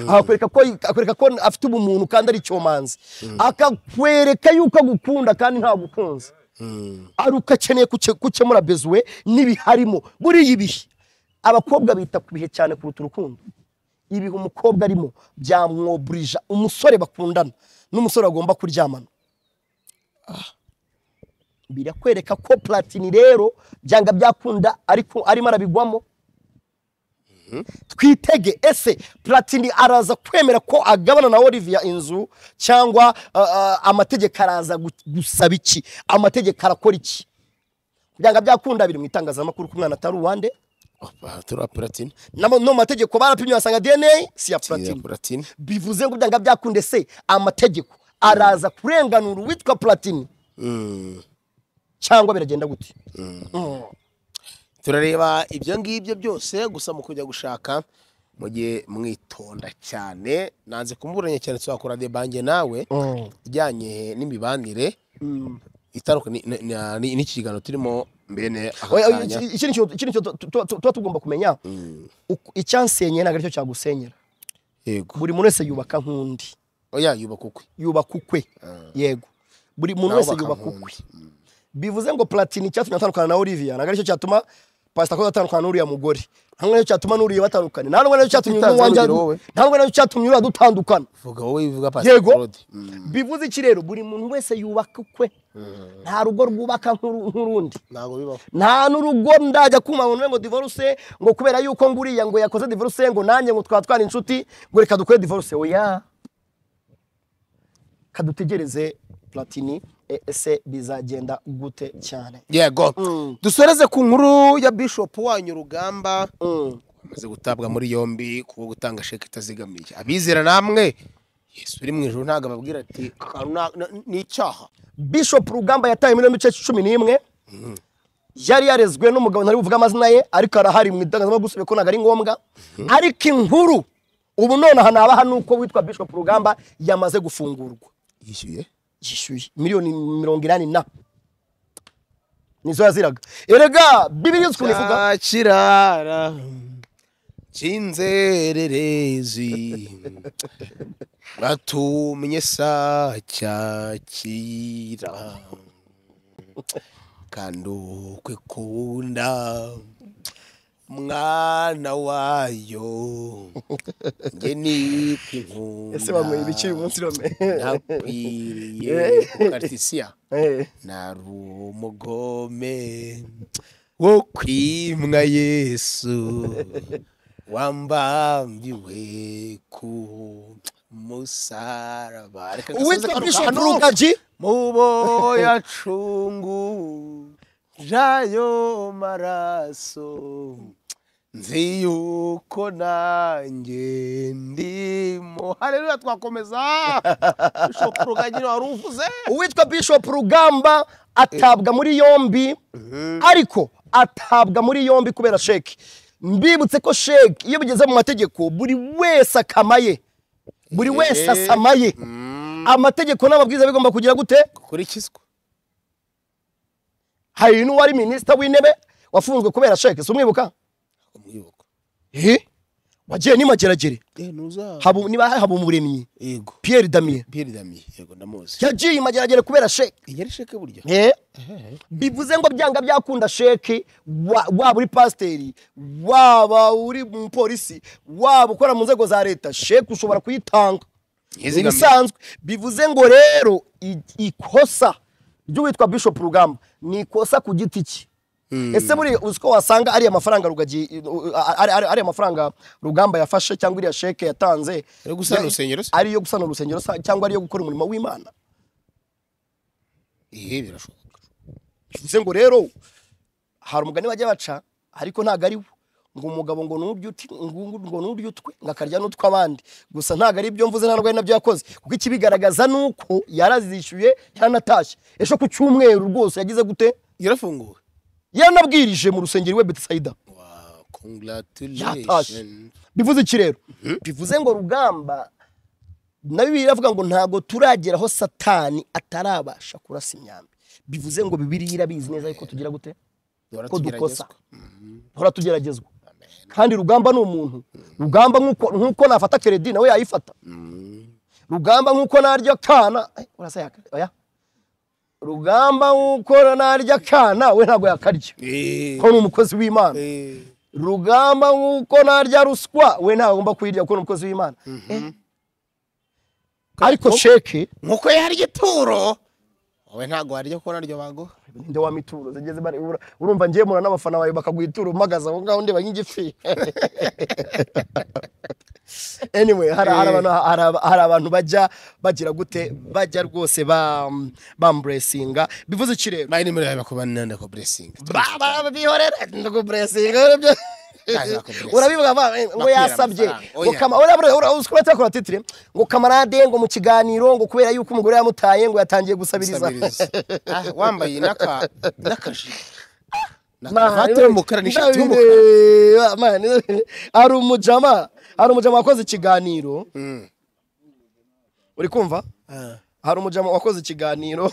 akwereka ko akwereka ko afite ubumuntu kandi ari icyomanzi akakwereka yuko agukunda kandi ntagukunze ari uko akeneye kuke- gukemura bezuwe n'ibiharimo buriya ibihe abakobwa bita ku bihe cyane kuruta urukundo ibihe umukobwa arimo byamwoburija umusore bakundana n'umusore bagomba kuryamana birakwereka ko platini rero byanga byakunda ariko arimo arabigwamo twitege ese platini araza kwemera ko agabana na olivia inzu cyangwa ah, ah, amategeko araza gu- gusaba iki amategeko arakora iki byanga byakunda biri mu itangazamakuru ku mwana atari uwande aha turi apuratine Namo- no mu mategeko barapimye basanga dna si ya turi platini apuratine bivuze ngo byanga byakunda ese amategeko araza kurenganura uwitwa platini cyangwa biragenda gute turareba ibyo ngibyo byose gusa mu kujya gushaka mujye mwitonda cyane nanze kumuburanya cyane tuzakora debange nawe ijyanye n'imibanire itandukanye ni- ni- ni- n'iki kiganiro turimo mbene aka Oya, oya, kanya. iki- iki ni ikintu- iki ni ikintu tu- tu- tu- tuba tugomba kumenya Uku- icyansenyera ntabwo aricyo cyagusenyera yego buri muntu wese yubaka nk'undi oya yubaka ukwe yubaka ukwe yego buri muntu Nawe wese baka yubaka ukwe nk'undi. Mm. bivuze ngo platini cyatumye atandukana na Olivia ntabwo aricyo cyatuma pastor ko atandukana n'uriya mugore ntabwo aricyo cyatuma n'uriya batandukana nta nubwo aricyo cyatumye Utanze n'uwanjye urugero wowe. nta nubwo aricyo cyatumye uriya dutandukana vuga wowe bivuga pastor yego Claude. Mm. bivuze iki rero buri muntu wese yubaka ukwe nta rugo rwubaka nk'uru- nk'urundi ntabwo bibaho nta n'urugo ndajya kuma ngo ngo divorce ngo kubera yuko nguriya ngo yakoze divorce ngo nanjye ngo twaba twari inshuti ngo reka dukore divorce oya kadutegereze platini e- ese bizagenda gute cyane yego Mm. dusoreze ku nkuru ya bishop wanyu rugamba Mm. amaze gutabwa muri yombi kuko gutanga sheke itazigamiye abizera namwe yesu uri mu ijoro ntabwo ababwira ati "Ka- na- na- ni icyaha bishop rugamba yataye muri yombi itariki cumi n'imwe yari yarezwe n'umugabo ntari buvuge amazina ye ariko arahari mu itangazamakuru gusa ko ntabwo ari ngombwa ariko inkuru ubu nonaha nabaha ni uko witwa bishop rugamba yamaze gufungurwa yishyuye yishyuye miliyoni mirongo inani na nizo yaziraga erega bibiri yose ukuntu ivuga cya kirara cy'inzererezi batumye sa cyakira kandi ukwikunda mwana wayo nge ni kwikunda ese bamuha ibiki uyu munsi none nakwiriye kukaritisiya nari umugome wo kwimwa yesu wambambiwe ku musaraba Reka gasubize uwitwa kano bishop kantu. rugaji mubo yacungu jayo maraso nzi yuko nanjye ndimo haleluya twakomeza bishop rugagi wari uvuze uwitwa bishop rugamba atabwa muri yombi ariko atabwa muri yombi kubera sheki mbibutse ko sheki iyo bigeze mu mategeko buri wese akamaye buri wese asamaye amategeko n'amabwiriza bigomba kugira gute gukurikizwa hari n'uwari minisita w'intebe wafunzwe kubera sheki si umwibuka umwibuka wagiye n'imageragere Habu- niba haba umuremyi yego pierre damien pierre dami yego ndamuzi yagiye imageragere kubera sheki yari sheke burya bivuze ngo byanga byakunda sheki wa- waba uri pasiteri waba uri umupolisi waba ukora mu nzego za leta sheki ushobora kuyitanga Yizigamiye. ibisanzwe bivuze ngo rero i- ikosa ry'uwitwa bishop rugamba ni ikosa ku giti cye ese muri uzi ko wasanga ariya mafaranga rugagi ari- ari- ariya mafaranga rugamba yafashe cyangwa iriya sheke yatanze Yo gusana urusengero se? ari iyo gusana urusengero se, cyangwa ari iyo gukora umurimo w'imana ihe birashoboka bivuze ngo rero hari umugani bajya baca ariko ntabwo ari wo ngo umugabo ngo n'urya uti ngo ngo n'urya utwe ngo akarya n'utw'abandi gusa ntabwo ari ibyo mvuze nta nubwo ari nabyo yakoze kuko ikibigaragaza ni uko yarazishyuye yaranatashye ejo ku cyumweru rwose yagize gute yarafunguwe yaranabwirije mu rusengero iwe betisayida Wow, yatashe congratulations bivuze iki rero bivuze ngo rugamba na bibiri iravuga ngo ntabwo turagera aho satani atarabasha kurasa imyambi bivuze ngo bibiri irabizi neza yuko tugira gute ko dukosa duhora tugeragezwa kandi rugamba ni umuntu rugamba nk'uko- nk'uko nafata keredi nawe yayifata rugamba nk'uko narya kana eh, urasa yaka oya rugamba nk'uko narya kana we ntabwo yakarya ko ni umukozi w'imana rugamba nk'uko narya ruswa we ntabwo agomba kuyirya kuko ni umukozi w'imana Eh. ariko sheke nkuko yarya ituro wowe ntabwo warya ko naryo baguha ninde wa mituro zigeze bari ura- urumva ngiye mura n'abafana bawe bakaguha ituro umagaza aho ngaho ndeba nk'igifi anyway hari hari abantu hari aba- hari abantu bajya bagira gute bajya rwose ba bamuresinga bivuze iki rero mayi nimero yawe bakubanira ndakuburesinga baba bihorera ndakuburesinga nibyo urabivuga ba- ngo Bakwiye yasabye amafaranga, ngo oya. kama ura- ura- ura- uzi ko batakora titire ngo kamarade ngo mu kiganiro ngo kubera yuko umugore yamutaye ngo yatangiye gusabiriza wambaye n'aka n'akajire Mani, n'akavati y'umukara n'ishati y'umukara ndabireba, mani, hari umujama hari umujama wakoze ikiganiro uri kumva hari umujama wakoze ikiganiro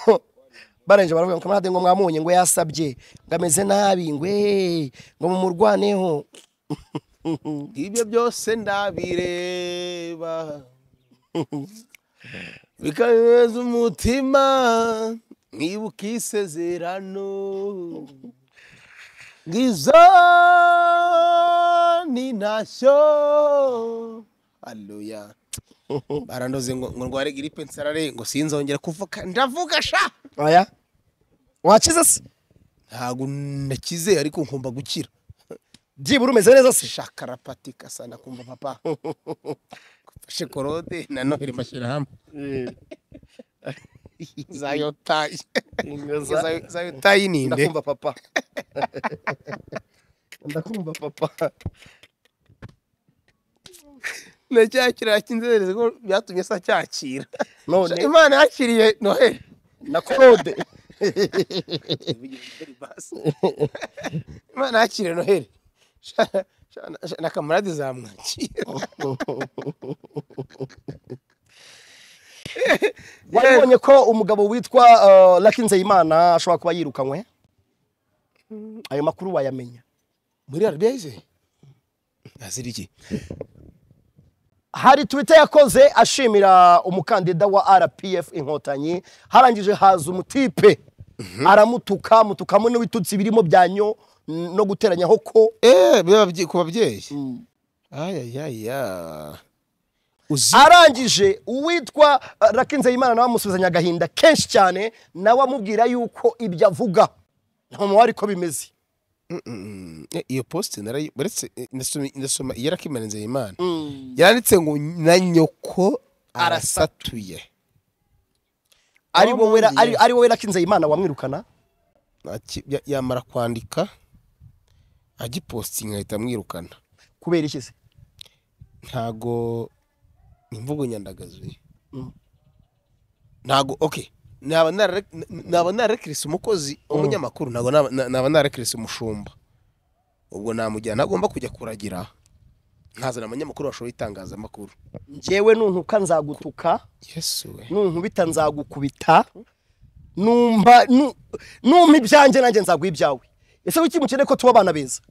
barangije baravuga ngo kamarade ngo mwamunye ngo yasabye ngo ameze nabi ngo eee ngo mumurwaneho ibyo byose ndabireba bikaneza umutima nkibuka isezerano ngizo ni ntashyo aleluya barandoze ngo ngo ndware giripe nsarare ngo sinzongera kuvuka ndavuga sha aya wakize se ntabwo nakize ariko nkumva gukira byibura umeze neza se shakarapati kasana kumva papa gufashe korode na noheli mashyirahamwe za yotayi Za- za yotayi ni inde ndakumva papa ndakumva papa na cya kirara cy'inzererezi ko byatumye se acyakira none imana yakiriye noheli na claude imana yakiriye noheli Sha- sha- na- sha- na kamarade zamwakira wabonye ko umugabo witwa eh, Lucky Nzeyimana ashobora kuba yirukanywe ayo makuru wayamenya muri arabiya yize azira iki hari twitter yakoze ashimira umukandida wa rpf inkotanyi harangije haza umutipe aramutuka mutukamo n'ibitutsi birimo byanyo no guteranyaho ko eee biba byi- ku babyeyi ayayaya uzi arangije uwitwa eh, Lucky Nzeyimana nawe amusubizanya agahinda kenshi cyane nawe amubwira yuko ibyo avuga nta muntu wari ko bimeze Eh, iyo posite narayi- baretse eh, ndasoma- ndasoma iya rakimara nzeyimana yanditse ngo na nyoko arasatuye ari Tom wowe ra- Ndiye. ari- ari wowe Lucky Nzeyimana wamwirukana Aki- ya- yamara kwandika agipositinga ahita amwirukana kubera iki se ntago imvugo nyandagazi ntago ok naba narare- n- naba narekirisi umukozi umunyamakuru ntago naba- na- naba narekirisi umushumba ubwo namujyana agomba kujya kuragira nkazana abanyamakuru bashoboye itangazamakuru njyewe nuntuka nzagutuka yesu we nunkubita nzagukubita numva nu- numpa ibyanjye nanjye nzaguha ibyawe ese kuki mukeneye ko tuba abana beza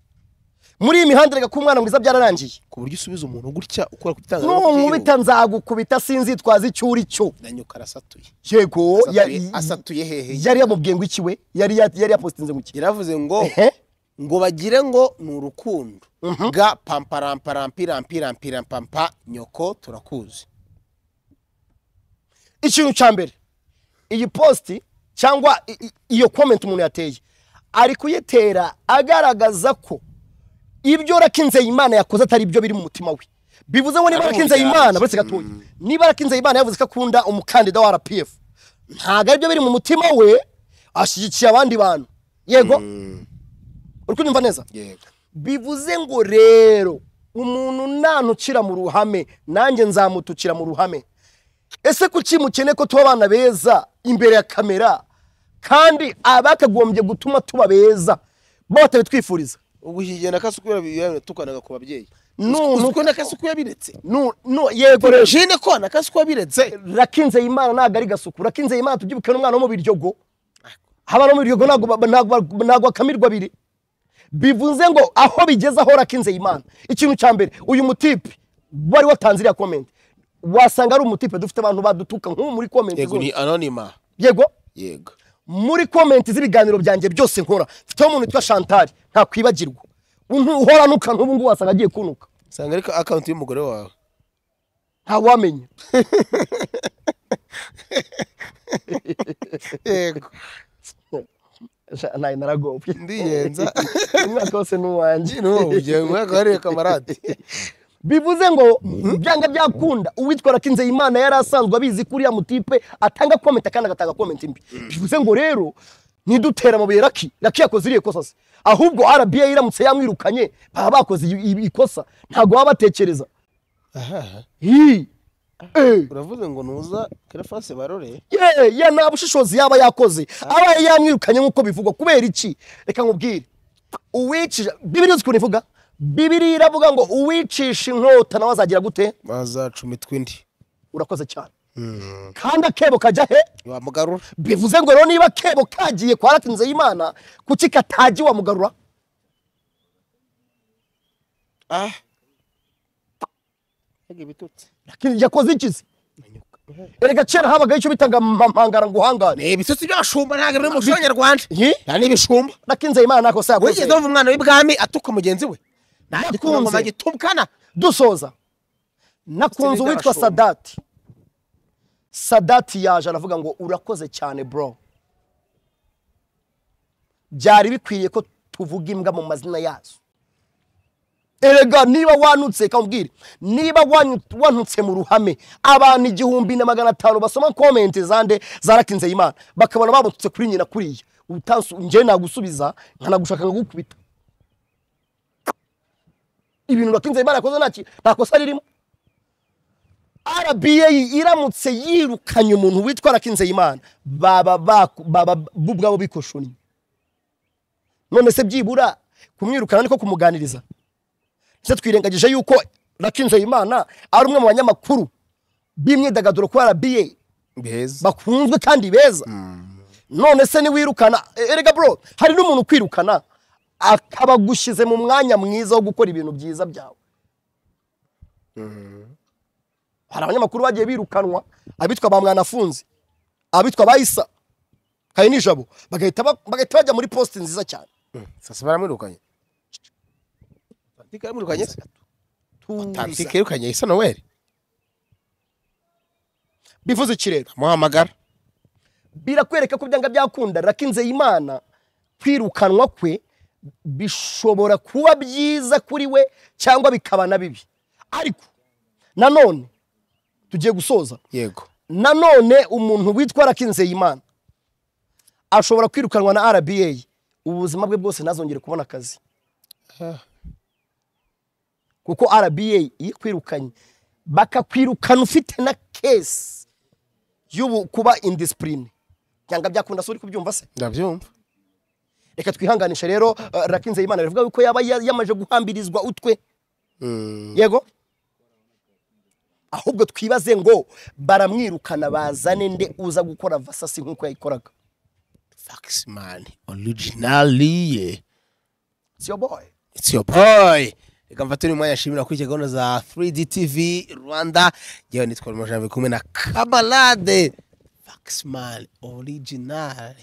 muri iyi mihanda reka ko umwana mwiza byararangiye ku buryo usubiza umuntu gutya ukora ku nunkubita nzagukubita sinzitwaza icyo uri cyo nanyuka arasatuye yego Asatuye- ya- asatuye hehe yari yamubwiye ngo iki we yari ya- yari yapositinze ngo iki yaravuze ngo ehe ngo bagire ngo ni urukundo ga pamparamparampirampirampampa nyoko turakuzi ikintu cya mbere iyi positi cyangwa i- i- iyo komenti umuntu yateye ari kuyitera agaragaza ko ibyo Nzeyimana yakoze atari ibyo biri mu mutima we bivuze ngo niba Nzeyimana buretse gatoya niba Nzeyimana yavuze ko akunda umukandida wa rpf ntabwo aribyo biri mu mutima we ashyigikiye abandi bantu yego uri kunyumva neza bivuze ngo rero umuntu nantukira mu ruhame nanjye nzamutukira mu ruhame ese kuki mukene ko tuba abana beza imbere ya kamera kandi abakagombye gutuma tuba beza bo batabitwifuriza ubwo iki gihe nakasi uko yabiretse tukanaga ku babyeyi Nu- uzi nu- ko nakasi uko yabiretse nu nu yego rero jine ko nakasi uko yabiretse rakinze imana ntabwo ari gasuku rakinze imana tubyibuke n'umwana wo mu biryogo haba no mu biryogo ntabwo ba- ntabwo ba- ntabwo akamirwa abiri bivuze ngo aho bigeze aho rakinze imana ikintu cya mbere uyu mutipe wari watanze iriya komenti wasanga ari umutipe dufite abantu badutuka nk'ubu muri komenti yego ni zose anonima yego yego muri komenti z'ibiganiro byanjye byose nkora mfiteho umuntu witwa Chantal ntakwibagirwa uhoranuka n'ubu ngubu wasanga agiye kunuka usanga ariko akawunti y'umugore wawe ntawamenya yego ntayo naragobye ndiyenza umwaka wose ni uwanjye n'ubugiye mu mwaka wariye kamarade bivuze ngo byanga byakunda uwitwa Nzeyimana yari asanzwe abizi ko uriya mutipe atanga komenti kandi agatanga komenti mbi bivuze ngo rero nidutera amabuye raki raki yakoze iriya kosa se ahubwo rba iramutse yamwirukanye baba bakoze iyi- iyi- ikosa ntabwo baba batekereza aha Hi. Eh. uravuze ngo nuza kerefase barore ye ye nta bushishozi yaba yakoze aba yamwirukanye nk'uko bivugwa kubera iki reka nkubwire uwicisha bibiri uzi ukuntu ivuga bibiri iravuga ngo uwicisha inkota nawe azagira gute bazacuma itwindi urakoze cyane kandi akebo kajya he wamugarura bivuze ngo rero niba akebo kagiye kwa ratinze y'imana kuki katagiye wamugarura ah mbega ibitutsi yakoze ikizi erega kera habagaho icyo bitaga mpangara ngo uhangare ni ibitutsi by'abashumba ntabwo biri mu muco nyarwanda Iyi? nta n'ibishumba ratinze y'imana ntako wigeze yakoze wumva umwana w'ibwami atuka mugenzi we Nakunze. nakunze ngo bagitubukana dusoza nakunze uwitwa By'abashumba. sadati sadati yaje aravuga ngo urakoze cyane bro byari bikwiriye ko tuvuga imbwa mu mazina yazo erega niba wanutse kamubwire niba wanyu- wanutse mu ruhame abantu igihumbi na magana atanu basoma komenti zande zarakinze imana bakabona babututse kuri nyina kuriya utansu njye nagusubiza nkanagushaka nkagukubita ibintu rakinze imana yakoze nta ki- nta kosa ririmo rba iramutse yirukanye umuntu witwa rakinze imana baba baku- baba bo ubwabo bikoshunnye none se byibura kumwirukana niko kumuganiriza ndetse twirengagije yuko Imana ari umwe mu banyamakuru b'imyidagaduro kuri rba beza bakunzwe kandi beza none se niwirukana e- erega bro hari n'umuntu ukwirukana akaba agushyize mu mwanya mwiza wo gukora ibintu byiza byawe hari abanyamakuru bagiye birukanwa abitwa ba mwanafunzi abitwa ba isa kayo n'ijabo bagahita ba- bagahita bajya muri posite nziza cyane sasa baramwirukanye tantike yamwirukanye se tantike yirukanye isa noweli bivuze iki rero amuhamagara birakwereka ko byanga byakunda rakinze imana kwirukanwa kwe bishobora kuba byiza kuri we cyangwa bikaba na bibi ariko nanone tugiye gusoza yego nanone umuntu witwa rakinze imana ashobora kwirukanwa na rba ubuzima bwe bwose ntazongere kubona akazi kuko rba iyo ikwirukanye bakakwirukana ufite na kesi y'ubu kuba indisipurine byanga byakunda se uri kubyumva se ndabyumva reka twihanganishe rero eh, rakinze imana bivuga yuko yaba ya- yamaje guhambirizwa utwe yego ahubwo twibaze ngo baramwirukana bazane nde uza gukora vasasi nk'uko yayikoraga fakisimani orujinaliye siyo boy It's your boy. Reka mfate uyu mwanya nshimira kuri gahunda za 3D TV Rwanda. Yewe nitwa Rimo Janvier kumwe na Kabalade. Faxman original.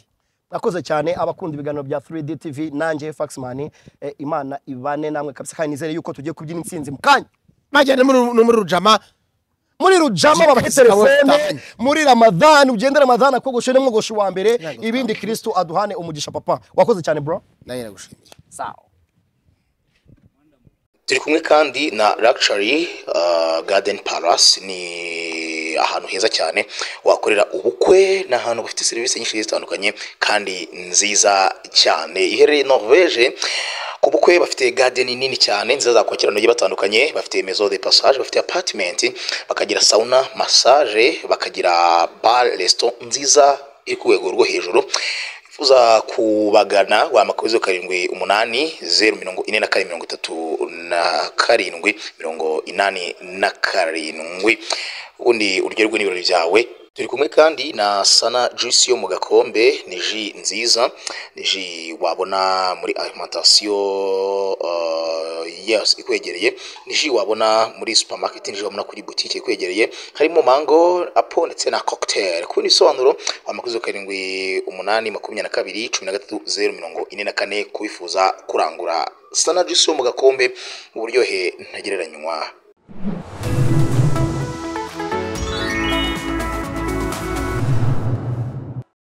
mwakoze cyane abakunda ibiganiro bya 3D TV nanjye Faxman eh, imana ibane namwe kabisa kandi nizere yuko tugiye kubyina intsinzi mu kanya Bajyana muri no muri rujama muri rujama babahe Kabisa, telefone western. muri ramadani ugende ramadani akogoshe n'umwogoshi wa mbere ibindi kirisitu aduhane umugisha papa wakoze cyane bro nawe nagushimiye. sawa turi kumwe kandi na Luxury uh, Garden Palace ni ahantu heza cyane wakorera ubukwe ni ahantu bafite serivisi nyinshi zigiye zitandukanye kandi nziza cyane iherereye Norvege ku bukwe bafite garden nini cyane nziza zakwakira abantu bagiye batandukanye bafite maison de passage bafite apartment bakagira sauna massage bakagira bar resto nziza iri ku rwego rwo hejuru wifuza kubagana wamakuru zeru karindwi umunani zeru mirongo ine na kane mirongo itatu na karindwi mirongo inani na karindwi ubundi uryoherwe n'ibirori byawe turi kumwe kandi na sana juice yo mu gakombe ni ji nziza ni ji wabona muri alimentation uh, yes, ikwegereye ni ji wabona muri supermarket ni ji wabona kuri butike ikwegereye harimo mango apo ndetse na cocktail ku bindi bisobanuro wamakuzo karindwi umunani makumyabiri na kabiri cumi na gatatu zeru mirongo ine na kane kubifuza kurangura sana juice yo mu gakombe uburyohe ntagereranywa